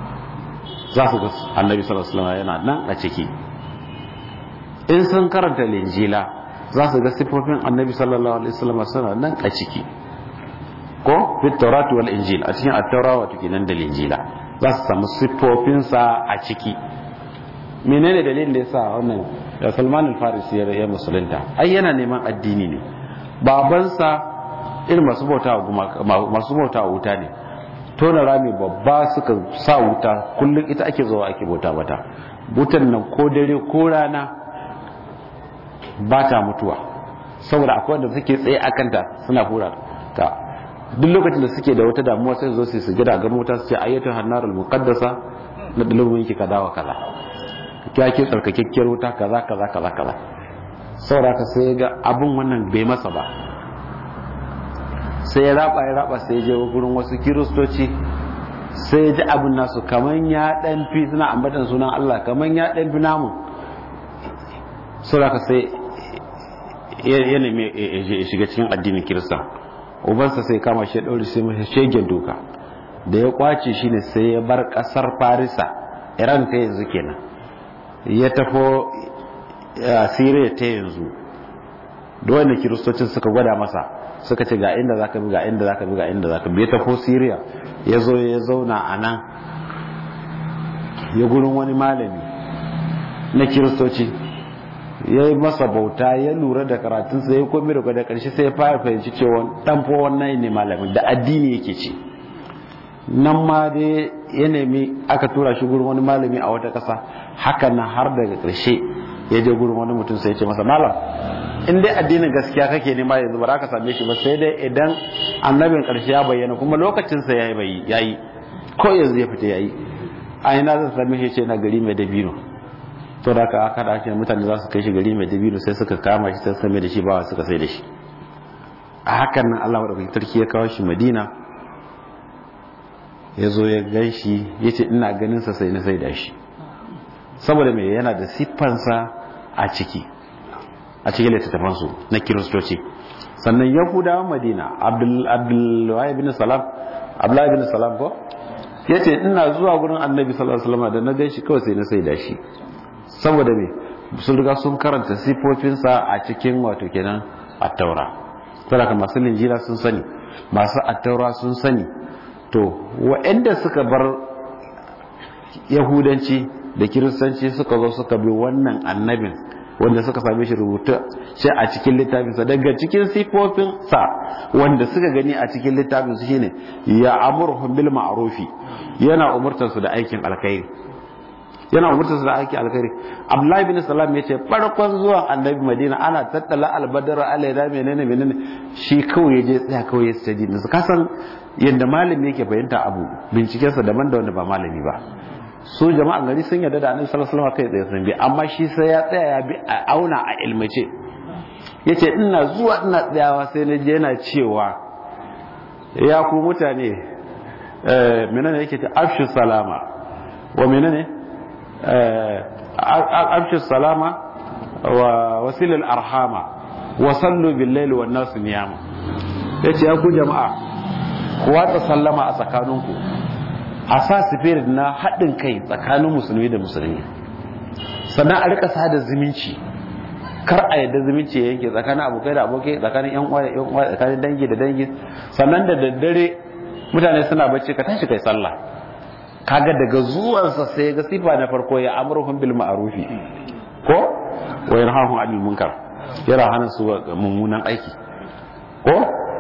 S1: za su ga annabi sallallahu alaihi wasallam yana nan a ciki in sun karanta linjila za su ga sifofin annabi sallallahu alaihi wasallam suna nan a ciki ko fit tawrat wal injil a cikin at-taura wato kenan da linjila za su samu sifofinsa a ciki menene dalilin da yasa wannan da Salman al-Farisi ya musulunta ai yana neman addini ne babansa irin masu bauta masu bauta wuta ne tona rami babba suka sa wuta kullum ita ake zuwa ake bauta mata wutan nan ko dare ko rana ba ta mutuwa saboda akwai wanda suke tsaye a kanta suna hura ta duk lokacin da suke da wata damuwa sai zo su gida ga mota su ce ayyatu hannarul muqaddasa na dalilin yake kaza wa kaza ya ke tsarkakekkiyar wuta kaza kaza kaza kaza saboda ka sai ga abun wannan bai masa ba sai ya raba ya raba sai ya je gurin wasu kiristoci sai ya ji abin nasu kaman ya dan fi suna ambatan sunan Allah kaman ya dan fi namu saboda ka sai ya nemi ya shiga cikin addinin kirista ubansa sai kama shi ya ɗaure sai mashi shegen doka da ya kwace shi ne sai ya bar ƙasar farisa iran ta yanzu kenan ya tafo siriya ta yanzu da wanda kiristocin suka gwada masa suka ce ga inda zaka bi ga inda zaka bi ga inda zaka bi ya tafo siriya ya zo ya zauna a nan ya gurin wani malami na kiristoci ya yi masa bauta ya lura da karatunsa ya komi da da karshe sai ya fara fahimci cewa dan fa wannan ne malamin da addini yake ci nan ma dai ya nemi aka tura shi gurin wani malami a wata kasa haka nan har daga karshe ya je gurin wani mutum sai ya ce masa malam in dai addinin gaskiya kake nema yanzu ba za ka same shi ba sai dai idan annabin karshe ya bayyana kuma lokacinsa ya yi yayi ko yanzu ya fita yayi a ina zan same shi ce na gari mai dabino to da aka aka dace mutane za su kai shi gari mai dabino sai suka kama shi sai same da shi ba suka sai da shi a hakan nan Allah madaukakin sarki ya kawo shi Madina ya zo ya gan shi ya ce ina ganin sa sai na sai da shi saboda me yana da siffansa a ciki a cikin littattafan su na kiristoci sannan yahudawan madina abdullahi bin salam abdullahi bin salam ko ya ce ina zuwa gurin annabi sallallahu alaihi wasallam da na gan shi kawai sai na sai da shi saboda me sun riga sun karanta sifofinsa a cikin wato kenan a taura saboda masu linjila sun sani masu attaura sun sani to waɗanda suka bar yahudanci da kiristanci suka zo suka bi wannan annabin wanda suka same shi rubuta shi a cikin littafinsa daga cikin sifofin sa wanda suka gani a cikin littafinsa shine ya amurhum bil ma'rufi yana umurtar su da aikin alkhairi yana umurtar su da aikin alkhairi abdullahi bin salam yace farkon zuwan annabi madina ana tattala albadar alaida menene menene shi kawai yaje tsaya kawai ya sadi su kasan yadda malami yake fahimta abu bincikensa daban da wanda ba malami ba su jama'an gari sun yarda da annabi sallallahu alaihi wasallam kai tsaye sun bi amma shi sai ya tsaya ya bi a auna a ilmace yace ina zuwa ina tsayawa sai na je yana cewa ya ku mutane eh menene yake ta afshu salama wa menene eh afshu salama wa wasilul arhama wa sallu bil layli wan nas niyam yace ya ku jama'a ku watsa sallama a tsakaninku a sa spirit na haɗin kai tsakanin musulmi da musulmi sannan a rika sada zumunci kar a yadda zumunci ya yanke tsakanin abokai da abokai tsakanin yan uwa da yan uwa tsakanin dangi da dangi sannan da daddare mutane suna bacci ka tashi kai sallah kaga daga zuwansa sai ga sifa na farko ya amruhum bil ma'rufi ko wa yanhahum 'anil munkar yana hana su mummunan aiki ko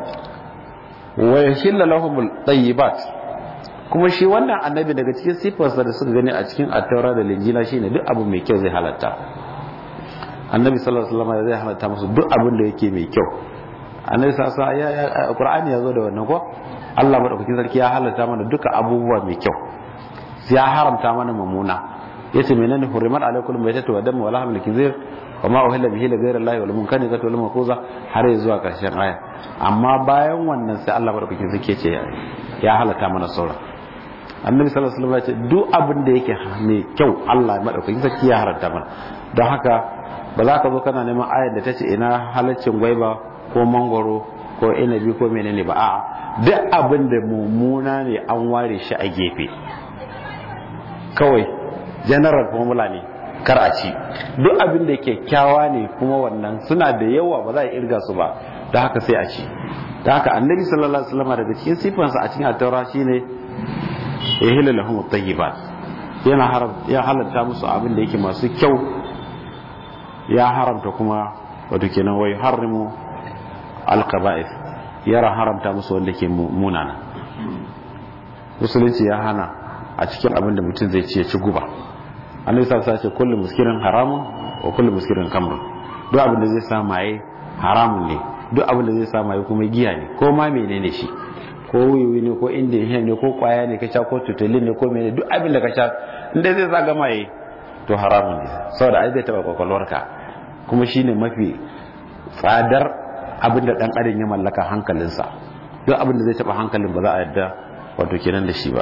S1: wa yahilla lahum tayyibat kuma shi wannan annabi daga cikin sifarsa da suka gani a cikin attaura da linjila shine duk abu mai kyau zai halatta annabi sallallahu alaihi wasallam zai halatta musu duk abin da yake mai kyau annabi sallallahu alaihi wasallam qur'ani ya zo da wannan ko Allah madaukakin sarki ya halatta mana duka abubuwa mai kyau ya haramta mana mamuna yace menene hurimat alaikum maytatu wa damu wa lahmul khinzir wa ma uhilla bihi li ghayri allahi wal munkanizatu wal maquza har zuwa karshen aya amma bayan wannan sai Allah madaukakin sarki ya ce ya halatta mana sauran annabi sallallahu alaihi wasallam ya ce duk abin da yake mai kyau Allah madaukakin sarki ya haranta mana don haka ba za ka zo kana neman ayar da ta ce ina halaccin gwaiba ko mangoro ko inabi ko menene ba a'a duk abin da mummuna ne an ware shi a gefe kawai general formula ne kar a ci duk abin da kyakkyawa ne kuma wannan suna da yawa ba za a irga su ba da haka sai a ci da haka annabi sallallahu alaihi wasallam daga cikin sifansa a cikin at-taura shine ya hila lahum at-tayyibat yana haram ya halatta musu abin da yake masu kyau ya haramta kuma wato kenan wai harimu al-qaba'ith yara haramta musu wanda ke munana musulunci ya hana a cikin abin da mutum zai ci ya ci guba annabi sallallahu alaihi wasallam ce kullu muskirin haramun wa kullu muskirin kamrun duk abin da zai sa maye haramun ne duk abin da zai sa maye kuma giya ne ko ma menene shi ko wiwi ne ko indiya ne ko kwaya ne ka sha ko tutulin ne ko menene duk abin da ka sha inda zai sa gama yi to haramun ne saboda ai zai taba kwakwalwarka kuma shine mafi tsadar abin da dan adam ya mallaka hankalinsa duk abin da zai taba hankalin ba za a yadda wato kenan da shi ba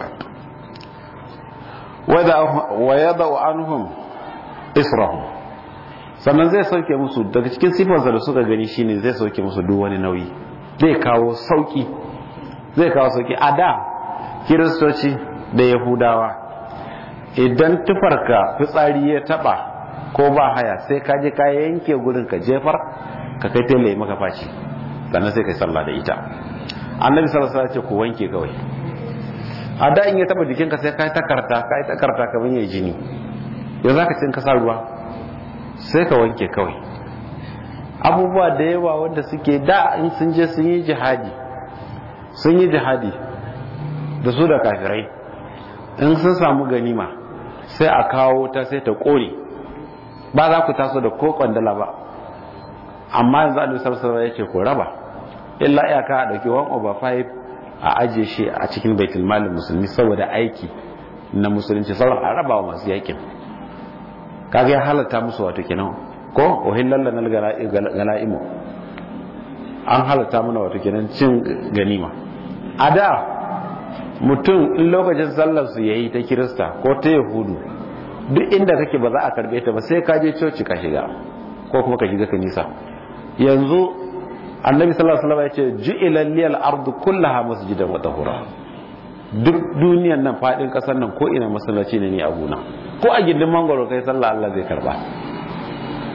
S1: wa yadau anhum israhum sannan zai sauke musu daga cikin sifarsa da suka gani shine zai sauke musu duk wani nauyi zai kawo sauki zai kawo sauki a da kiristoci da yahudawa idan tufarka fitsari ya taba ko ba haya sai ka je ka yanke gurin ka jefar ka kai tele maka faci sannan sai kai sallah da ita annabi sallallahu alaihi wasallam ce ku wanke kawai a da in ya taba jikinka sai ka yi takarta ka yi takarta kamar yayi jini yanzu zaka cin ka sa ruwa sai ka wanke kawai abubuwa da yawa wanda suke da in sun je sun yi jihadi sun yi jihadi da su da kafirai in sun samu ganima sai a kawo ta sai ta kore ba za ku taso da ko kwandala ba amma yanzu a lusar sarwa ya ce ko raba illa iyaka a ɗauki 1 over 5 a ajiye shi a cikin baitul malin musulmi saboda aiki na musulunci sauran a raba wa masu yakin kaga ya halatta musu wato kenan ko uhillal lana galaimu an halatta mana wato kenan cin ganima a da mutum in lokacin sallar su yayi ta kirista ko ta yahudu duk inda kake ba za a karbe ta ba sai ka je coci ka shiga ko kuma ka shiga kanisa yanzu annabi sallallahu alaihi wasallam ya ce ju'ila liyal ardu kullaha masjidan wa tahura duk duniyan nan fadin kasar nan ko ina masallaci ne ni a gona ko a gindin mangoro kai sallah Allah zai karba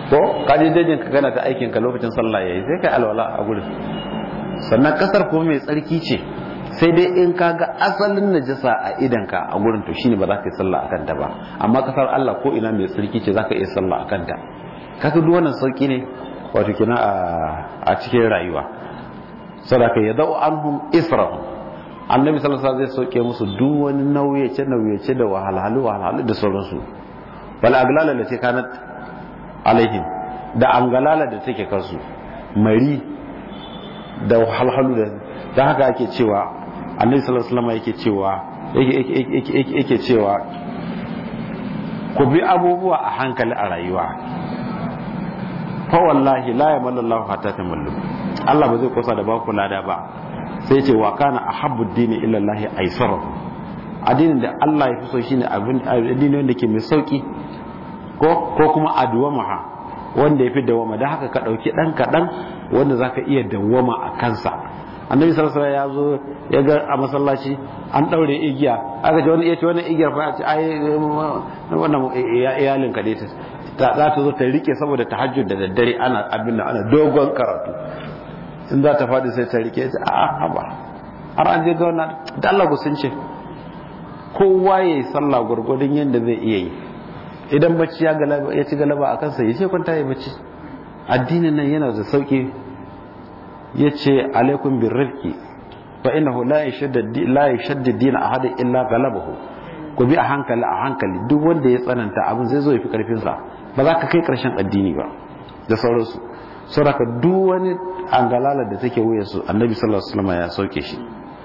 S1: ko ka je dajin ka gana ta aikin ka lokacin sallah yayi sai kai alwala a gurin sannan kasar kuma mai tsarki ce sai dai in ka ga asalin najasa a idan ka a gurin to shine ba za ka yi sallah akan ta ba amma kasar Allah ko ina mai tsarki ce za ka iya sallah akan ta kaga duk wannan sauki ne wato kina a cikin rayuwa sadaka ya dau anhum israhum annabi sallallahu alaihi wasallam zai sauke musu duk wani nauyace nauyace da wahalhalu wahalhalu da sauransu bal aglala da take kanat alaihim da angalala da take kansu mari da wahalhalu da da haka ake cewa annabi sallallahu alaihi wasallam yake cewa yake yake cewa ku bi abubuwa a hankali a rayuwa fa wallahi la yamallu Allah hatta tamallu Allah ba zai kosa da baku lada ba sai ce wa kana ahabbu dini illa Allah aisarahu addinin da Allah ya fi so shine abin addini wanda ke mai sauki ko ko kuma adwamaha wanda ya fi dawama dan haka ka dauki dan kadan wanda zaka iya dawama a kansa annabi sallallahu alaihi wasallam ya zo ya ga a masallaci an daure igiya aka ce wani ya ce wannan igiyar fa ce ai wannan iyalin ka dai ta za ta zo ta rike saboda tahajjud da daddare ana abin da ana dogon karatu in za ta faɗi sai ta rike ta a haba har an je ga wannan da Allah sun ce kowa ya yi sallah gwargwadon yadda zai iya yi idan bacci ya galaba ya ci galaba a kansa ya ce kwanta ya bacci addinin nan yana da sauki ya ce alaikum bin rifki fa innahu la yashaddu din ahadin illa galabahu ku bi a hankali a hankali duk wanda ya tsananta abin zai zo ya fi karfin sa ba za ka kai karshen addini ba da sauransu saboda duk wani angalala da take wuya su annabi sallallahu alaihi wasallam ya sauke shi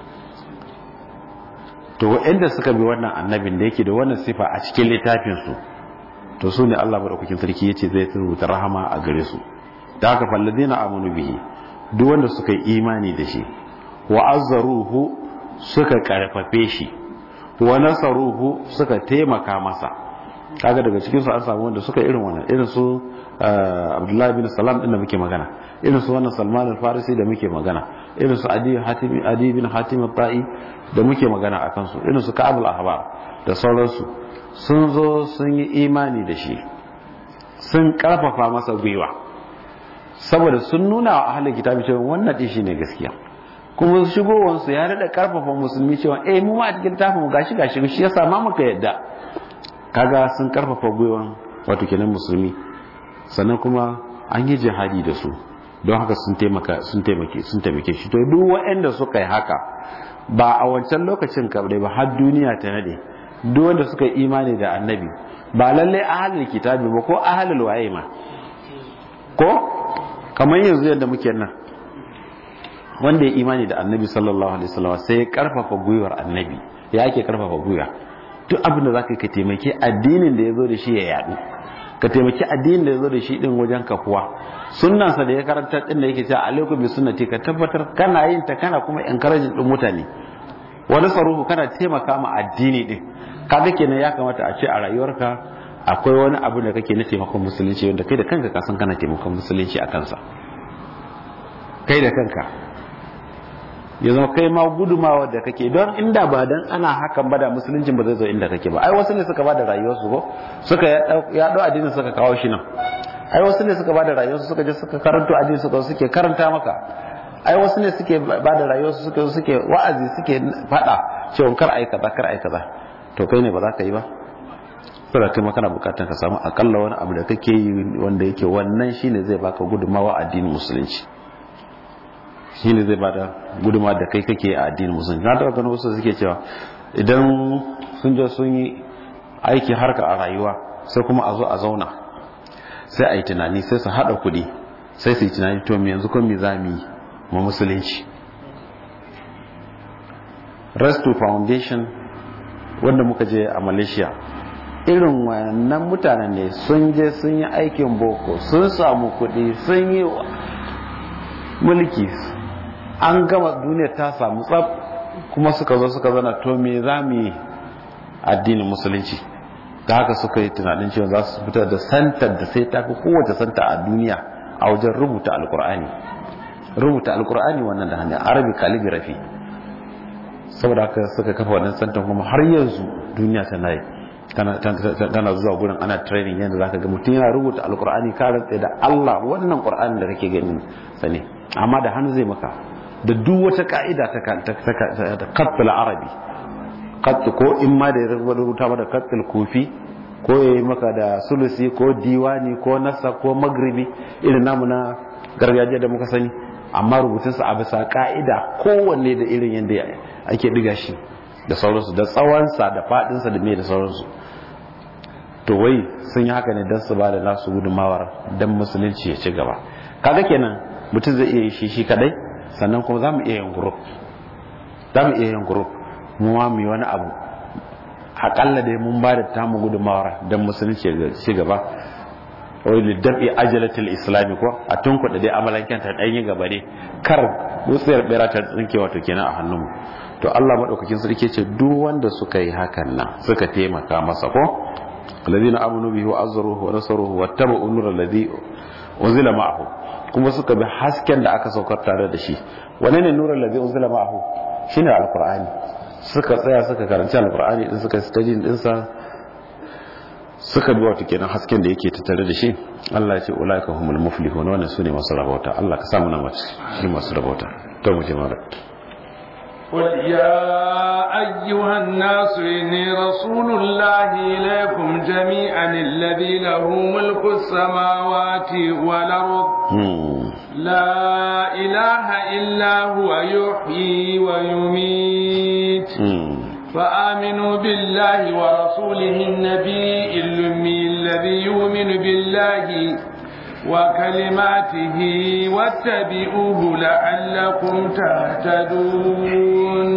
S1: to waɗanda suka bi wannan annabin da yake da wannan sifa a cikin littafin su to su ne Allah madaukakin sarki yace zai rubuta rahama a gare su da haka falladina amanu bihi duk wanda suka yi imani da shi wa azzaruhu suka karfafe shi wa nasaruhu suka taimaka masa kaga daga cikin su an samu wanda suka irin wannan irin su Abdullahi bin Salam din da muke magana irin su wannan Salman al-Farisi da muke magana irin su Adi Hatim Adi bin Hatim al-Ta'i da muke magana akan su irin su Ka'ab al-Ahbar da sauransu sun zo sun yi imani da shi sun karfafa masa gwiwa saboda sun nuna wa ahalin kitabi cewa wannan din shine gaskiya kuma shigowansu ya daɗa karfafa musulmi cewa eh mu ma a cikin tafi mu gashi gashi shi yasa ma muka yadda kaga sun karfafa gwiwan wato kenan musulmi sannan kuma an yi jihadi da su don haka sun taimaka sun taimake sun taimake shi to duk waɗanda suka yi haka ba a wancan lokacin kabdai ba har duniya ta nade duk wanda suka yi imani da annabi ba lalle ahalul kitabi ba ko ahalul waye ma ko kamar yanzu yadda muke nan wanda ya imani da annabi sallallahu alaihi wasallam sai ya karfafa gwiwar annabi ya ake karfafa gwiwa duk abin da za ka taimaki addinin da ya zo da shi ya yadu ka taimaki addinin da ya zo da shi din wajen kafuwa sunnansa da ya karanta din da yake cewa alaikum bi sunnati ka tabbatar kana yin ta kana kuma encouraging din mutane wani saruhu kana taimaka ma addini din kaga kenan ya kamata a ce a rayuwarka akwai wani abu da kake na taimakon musulunci wanda kai da kanka ka san kana taimakon musulunci a kansa kai da kanka ya zama kai ma gudumawa da kake don inda ba dan ana hakan ba da musuluncin ba zai zo inda kake ba ai wasu ne suka ba da rayuwarsu ko suka yaɗo addinin suka kawo shi nan ai wasu ne suka ba da rayuwarsu suka je suka karanto addini suka suke karanta maka ai wasu ne suke ba da rayuwarsu suke suke wa'azi suke faɗa cewa kar ai kaza kar ai kaza to kai ne ba za ka yi ba saboda kai kana bukatar ka samu akalla wani abu da kake yi wanda yake wannan shine zai baka gudunmawa addinin musulunci shine zai bada gudunmawa da kai kake a addinin musulunci na taɓa ganin wasu suke cewa idan sun je sun yi aiki harka a rayuwa sai kuma a zo a zauna sai a yi tunani sai su haɗa kuɗi sai su yi tunani to me yanzu kun me za mu yi ma musulunci resto foundation wanda muka je a malaysia irin wannan mutanen ne sun je sun yi aikin boko sun samu kuɗi sun yi mulki an gama duniya ta samu tsab kuma suka zo suka zana to me za mu yi addinin musulunci ta haka suka yi tunanin cewa za su fitar da santar da sai tafi kowace santa a duniya a wajen rubuta alkur'ani rubuta alkur'ani wannan da hannun arabi calligraphy saboda haka suka kafa wannan santar kuma har yanzu duniya tana yi kana zuwa gurin ana training yadda zaka ga mutum yana rubuta alkur'ani ka rantsa da Allah wannan qur'anin da kake gani sane amma da hannu zai maka da duk wata ka'ida ta ta qatl arabi qatl ko in ma da ya rubuta maka qatl kufi ko yayi maka da sulusi ko diwani ko nasa ko magribi irin namu na gargajiya da muka sani amma rubutunsa a bisa ka'ida kowanne da irin yadda ake diga shi da sauransu da tsawonsa da fadinsa da mai da sauransu to wai sun yi haka ne don su ba da nasu gudunmawar don musulunci ya ci gaba kaga kenan mutum zai iya yi shi shi kadai sannan kuma za mu iya yin group za mu iya yin group mu ma mu yi wani abu akalla dai mun ba da tamu gudunmawar don musulunci ya ci gaba wai liddabi ajalatul islami ko a tunkuɗa dai amalanken ta ɗanyi gaba ne kar wutsiyar bera ta tsinke wato kenan a hannunmu to Allah madaukakin sarki ce duk wanda suka yi hakan nan suka taimaka masa ko alladhina amanu bihi wa azruhu wa nasaruhu wattaba'u nur alladhi unzila ma'ahu kuma suka bi hasken da aka saukar tare da shi wane ne nur alladhi unzila ma'ahu shine alqur'ani suka tsaya suka karanci alqur'ani din suka study din sa suka bi wato kenan hasken da yake tattare da shi Allah ya ce ulaika humul muflihun wannan sune masu rabauta Allah ka samu na mace shi masu rabauta to mu je mara
S2: قل يا أيها الناس إني رسول الله إليكم جميعا الذي له ملك السماوات والأرض لا إله إلا هو يحيي ويميت فآمنوا بالله ورسوله النبي الأمي الذي يؤمن بالله وكلماته واتبعوه لعلكم تهتدون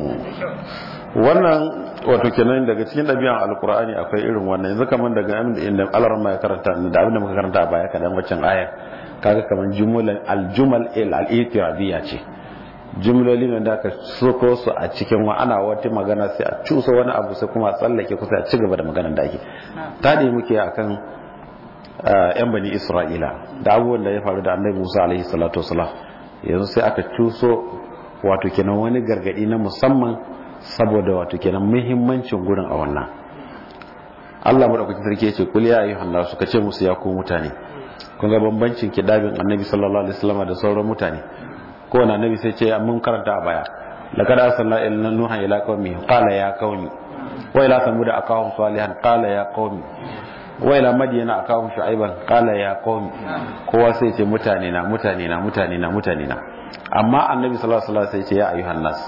S1: wannan wato kenan daga cikin ɗabi'an alkur'ani akwai irin wannan yanzu kamar daga inda alarma ya karanta da abin da muka karanta a baya kadan waccan aya kaga kamar jumulan aljumal al-itiradiyya ce jumloli ne da aka soko su a cikin wa ana wata magana sai a cusa wani abu sai kuma a tsallake kusa a ci gaba da maganar da ake tadi muke akan yan bani isra'ila da abubuwan da ya faru da annabi musa alaihi salatu wasalam yanzu sai aka cuso wato kenan wani gargadi na musamman saboda wato kenan muhimmancin gurin a wannan Allah madaukakin sarki ya ce kul ya ayyuhan nas suka ce musu ya ku mutane kun ga bambancin kidabin annabi sallallahu alaihi wasallam da sauran mutane kowane annabi sai ce mun karanta a baya laqad arsalna ila nuha ila qaumi qala ya qaumi wa ila samud akahum salihan qala ya qaumi wa ila madyana akahum shu'aiban qala ya qaumi kowa sai ce mutane na mutane na mutane na mutane na amma annabi sallallahu alaihi wasallam sai ce ya ayyuhan nas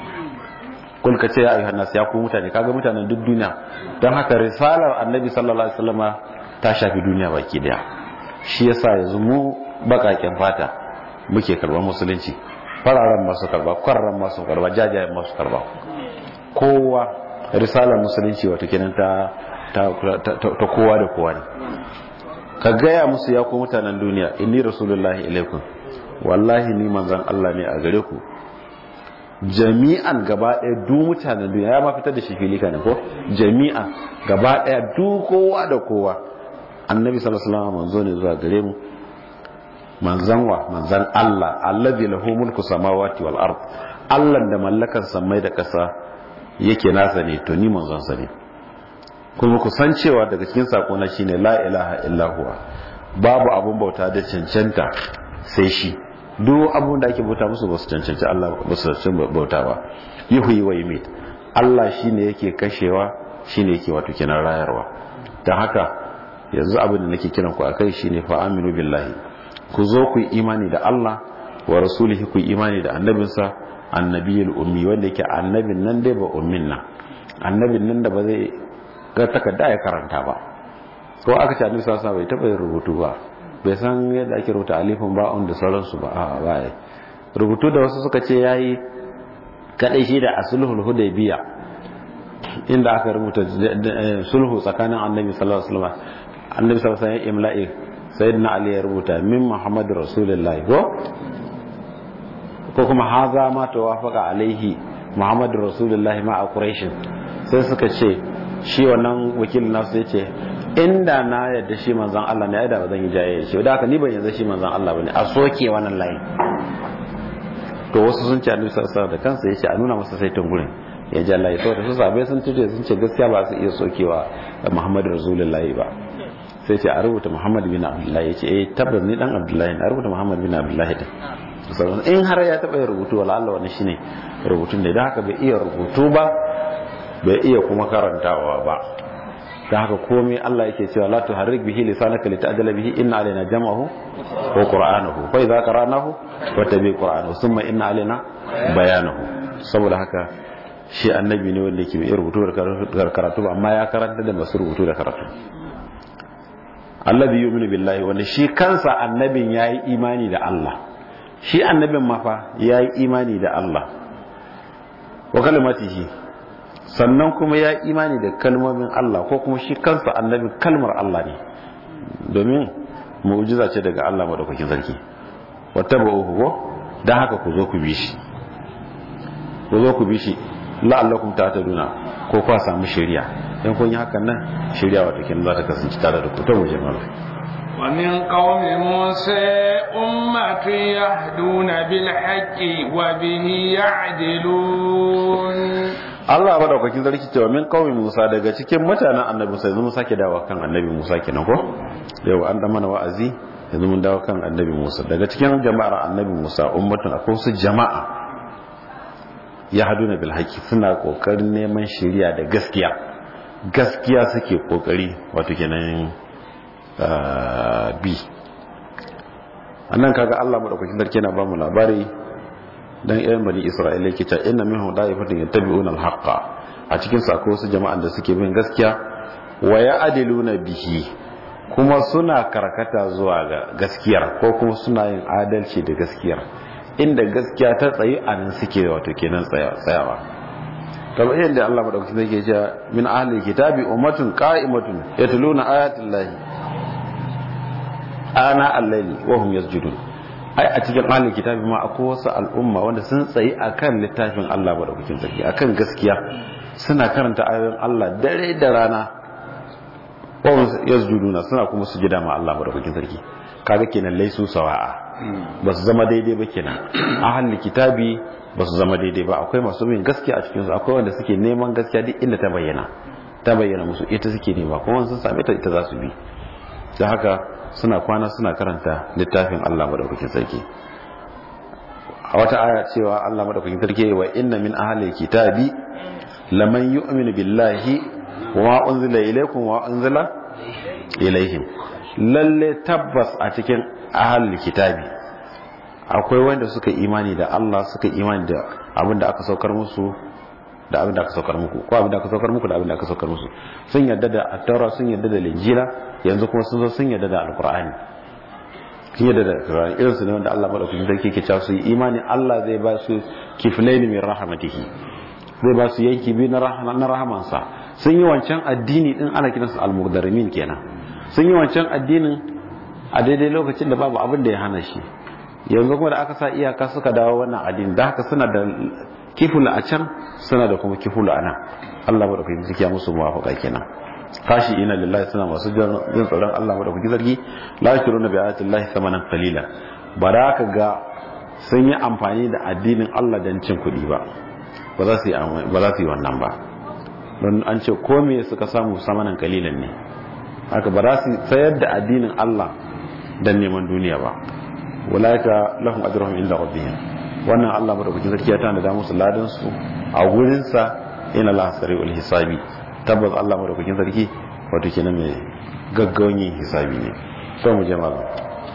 S1: kul ka ce ya ayyuhan nas ya ku mutane kaga mutanen duk duniya don haka risalar annabi sallallahu alaihi wasallam ta shafi duniya baki daya shi yasa yanzu mu bakaken fata muke karba musulunci fararen masu karba kwararren masu karba jajayen masu karba kowa risalar musulunci wata kenan ta ta kowa da kowa ne ka gaya musu ya ku mutanen duniya inni rasulullahi ilaikum wallahi ni manzon Allah ne a gare ku jami'an gaba ɗaya du mutanen duniya ya ma fitar da shi fili ne ko jami'an gaba ɗaya du kowa da kowa annabi sallallahu alaihi wasallam manzo ne zuwa gare mu manzan wa manzan Allah allazi lahu mulku samawati wal ard Allah da mallakan samai da ƙasa yake nasa ne to ni manzon sa ne kuma ku san cewa daga cikin sako na shine la ilaha illa huwa babu abun bauta da cancanta sai shi duk abun da ake bauta musu ba su cancanci Allah ba su cancanci bauta ba yuhyi wa yumit Allah shine yake kashewa shine yake wato kenan rayarwa dan haka yanzu abin da nake kiran ku akai shine fa aminu billahi ku zo ku yi imani da Allah wa rasulihi ku yi imani da annabinsa annabiyul ummi wanda yake annabin nan dai ba ummin nan annabin nan da ba zai ga takarda ya karanta ba ko aka ce annabi sallallahu bai taba yin rubutu ba bai san yadda ake rubuta alifin ba'un da sauransu ba a'a ba rubutu da wasu suka ce yayi kadai shi da asulhul hudaybiya inda aka rubuta sulhu tsakanin annabi sallallahu alaihi wasallam annabi sallallahu alaihi wasallam imla'i sayyidina ali ya rubuta min muhammad rasulullahi ko ko kuma haza ma tawafaqa alaihi muhammad rasulullahi ma a quraish sai suka ce shi wannan wakilin nasu yace inda na yadda shi manzon Allah ne da ba zan yi jayayya shi da haka ni ban yanzu shi manzon Allah bane a soke wannan layin to wasu sun ce annabi sallallahu alaihi da kansa yace a nuna masa saitin gurin ya ja layi saboda su sabai sun tuce sun ce gaskiya ba su iya sokewa muhammadu rasulullahi ba sai ce a rubuta muhammad bin abdullahi ya ce eh tabbas ni dan abdullahi a rubuta muhammad bin abdullahi din in har ya taɓa yin rubutu wala Allah wani shine rubutun da idan haka bai iya rubutu ba bai iya kuma karantawa ba ta haka komai Allah yake cewa la tuharrik bihi lisanaka lita'jala bihi inna alaina jam'ahu wa qur'anahu fa idza qara'nahu fattabi qur'anahu thumma inna alaina bayanahu saboda haka shi annabi ne wanda yake bai rubutu da karatu ba amma ya karanta da masu rubutu da karatu alladhi yu'minu billahi wanda shi kansa annabin yayi imani da Allah shi annabin mafa yayi imani da Allah wa kalimatihi sannan kuma ya imani da kalmomin Allah ko kuma shi kansa annabin kalmar Allah ne domin mu'jiza ce daga Allah madaukakin sarki wata ba uku ko dan haka ku zo ku bi shi ku zo ku bi shi la'allakum tahtaduna ko kwa samu shari'a dan kun yi hakan nan shari'a wato kin za ta kasance tare da ku ta wajen Allah
S2: ومن قوم موسى أمة يهدون بالحق وبه يعدلون
S1: Allah madaukakin sarki cewa min qaumi Musa daga cikin mutanen Annabi Musa yanzu mun sake dawo kan Annabi Musa kenan ko yau an da mana wa'azi yanzu mun dawo kan Annabi Musa daga cikin jama'ar Annabi Musa ummatun akwai su jama'a ya haduna bil haqi suna kokarin neman shari'a da gaskiya gaskiya suke kokari wato kenan bi annan kaga Allah madaukakin sarki yana ba mu labari dan irin bani Isra'ila yake cewa inna minhum da'ifatin yattabi'una al-haqqa a cikin su akwai wasu jama'an da suke bin gaskiya wa ya'diluna bihi kuma suna karkata zuwa ga gaskiyar ko kuma suna yin adalci da gaskiyar inda gaskiya ta tsayi a nan suke wato kenan tsayawa kamar yadda Allah madaukakin sarki yake cewa min ahli kitabi ummatun qa'imatun yatluna ayatil lahi ana al-layli wa hum yasjudun ai a cikin ahlul kitabi ma akwai wasu al'umma wanda sun tsayi akan littafin Allah madaukakin sarki akan gaskiya suna karanta ayoyin Allah dare da rana wa yasjuduna suna kuma sujada ma Allah madaukakin sarki kaga kenan laisu sawa'a ba su zama daidai ba kenan ahlul kitabi ba su zama daidai ba akwai masu bin gaskiya a cikin su akwai wanda suke neman gaskiya duk inda ta bayyana ta bayyana musu ita suke nema kuma sun same ta ita za su bi da haka suna kwana suna karanta littafin Allah madaukakin sarki a wata aya cewa Allah madaukakin sarki wa inna min ahli kitabi laman yu'minu billahi wa unzila ilaykum wa unzila ilaihim lalle tabbas a cikin ahli kitabi akwai wanda suka imani da Allah suka imani da abin da aka saukar musu da abin da aka saukar muku ko abin da aka saukar muku da abin da aka saukar musu sun yarda da at-taura sun yarda da linjila yanzu kuma sun zo sun yarda da alqur'ani sun yarda da alqur'ani irin su ne wanda Allah madaukakin sarki ke cewa su yi imani Allah zai ba su kiflaini min rahmatihi zai ba su yanki biyu na na rahamansa sun yi wancan addini din ana kiransu al-muqdarimin kenan sun yi wancan addinin a daidai lokacin da babu abin da ya hana shi yanzu kuma da aka sa iyaka suka dawo wannan addini da haka suna da kifula a can suna da kuma kifula a nan Allah madaukakin sarki ya musu muwafaqa kenan kashi ina lillahi suna masu jin tsoron Allah madaukakin sarki la yashkuruna bi ayati llahi thamanan qalila ba da ka ga sun yi amfani da addinin Allah dan cin kuɗi ba ba za su yi ba za su yi wannan ba don an ce ko me suka samu samanan kalilan ne haka ba za su sayar da addinin Allah dan neman duniya ba walaika lahum ajruhum inda rabbihim wannan Allah madaukakin sarki ya tana da musu ladan su a gurin sa ina la sari'ul hisabi tabbas Allah madaukakin sarki wato kenan mai gaggawan yin hisabi ne to mu je malam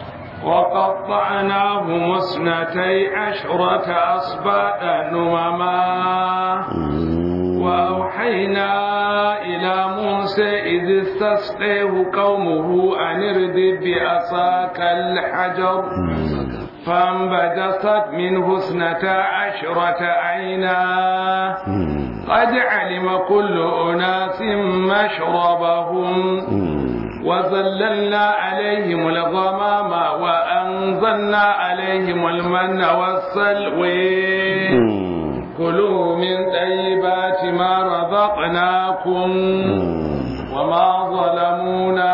S2: وقطعناهم اثنتي عشرة أصباطا نمما وأوحينا إلى موسى إذ استسقيه قومه أن ارد بعصاك الحجر فانبجست منه اثنتا عشرة عينا قد علم كل أناس مشربهم وظللنا عليهم الغمام وأنزلنا عليهم المن والسلوي كلوا من طيبات ما رزقناكم وما ظلمونا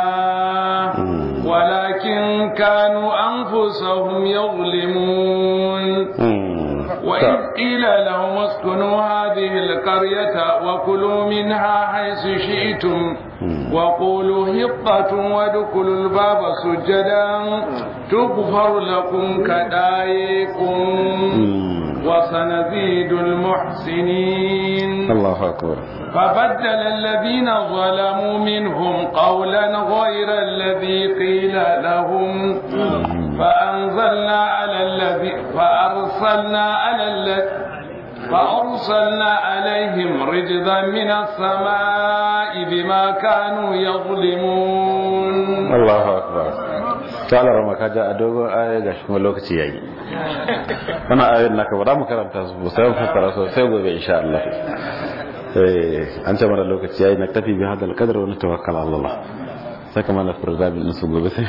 S2: ولكن كانوا أنفسهم يظلمون وإذ قيل لهم اسكنوا هذه القرية وكلوا منها حيث شئتم وقولوا هقة وادخلوا الباب سجدا تغفر لكم كدايكم وسنزيد المحسنين
S1: الله أكبر
S2: فبدل الذين ظلموا منهم قولا غير الذي قيل لهم فأنزلنا على الذي فأرسلنا على الذي فأرسلنا عليهم رجزا من السماء بما كانوا يظلمون
S1: الله أكبر تعالى رما كاجا أدوغو آية gashi kuma lokaci yayi wannan ayoyin naka ba za mu karanta su ba sai mu fassara su sai gobe insha Allah eh an ce mana lokaci yayi na tafi bi hadal qadar wa natawakkal ala Allah saka mana program din su gobe sai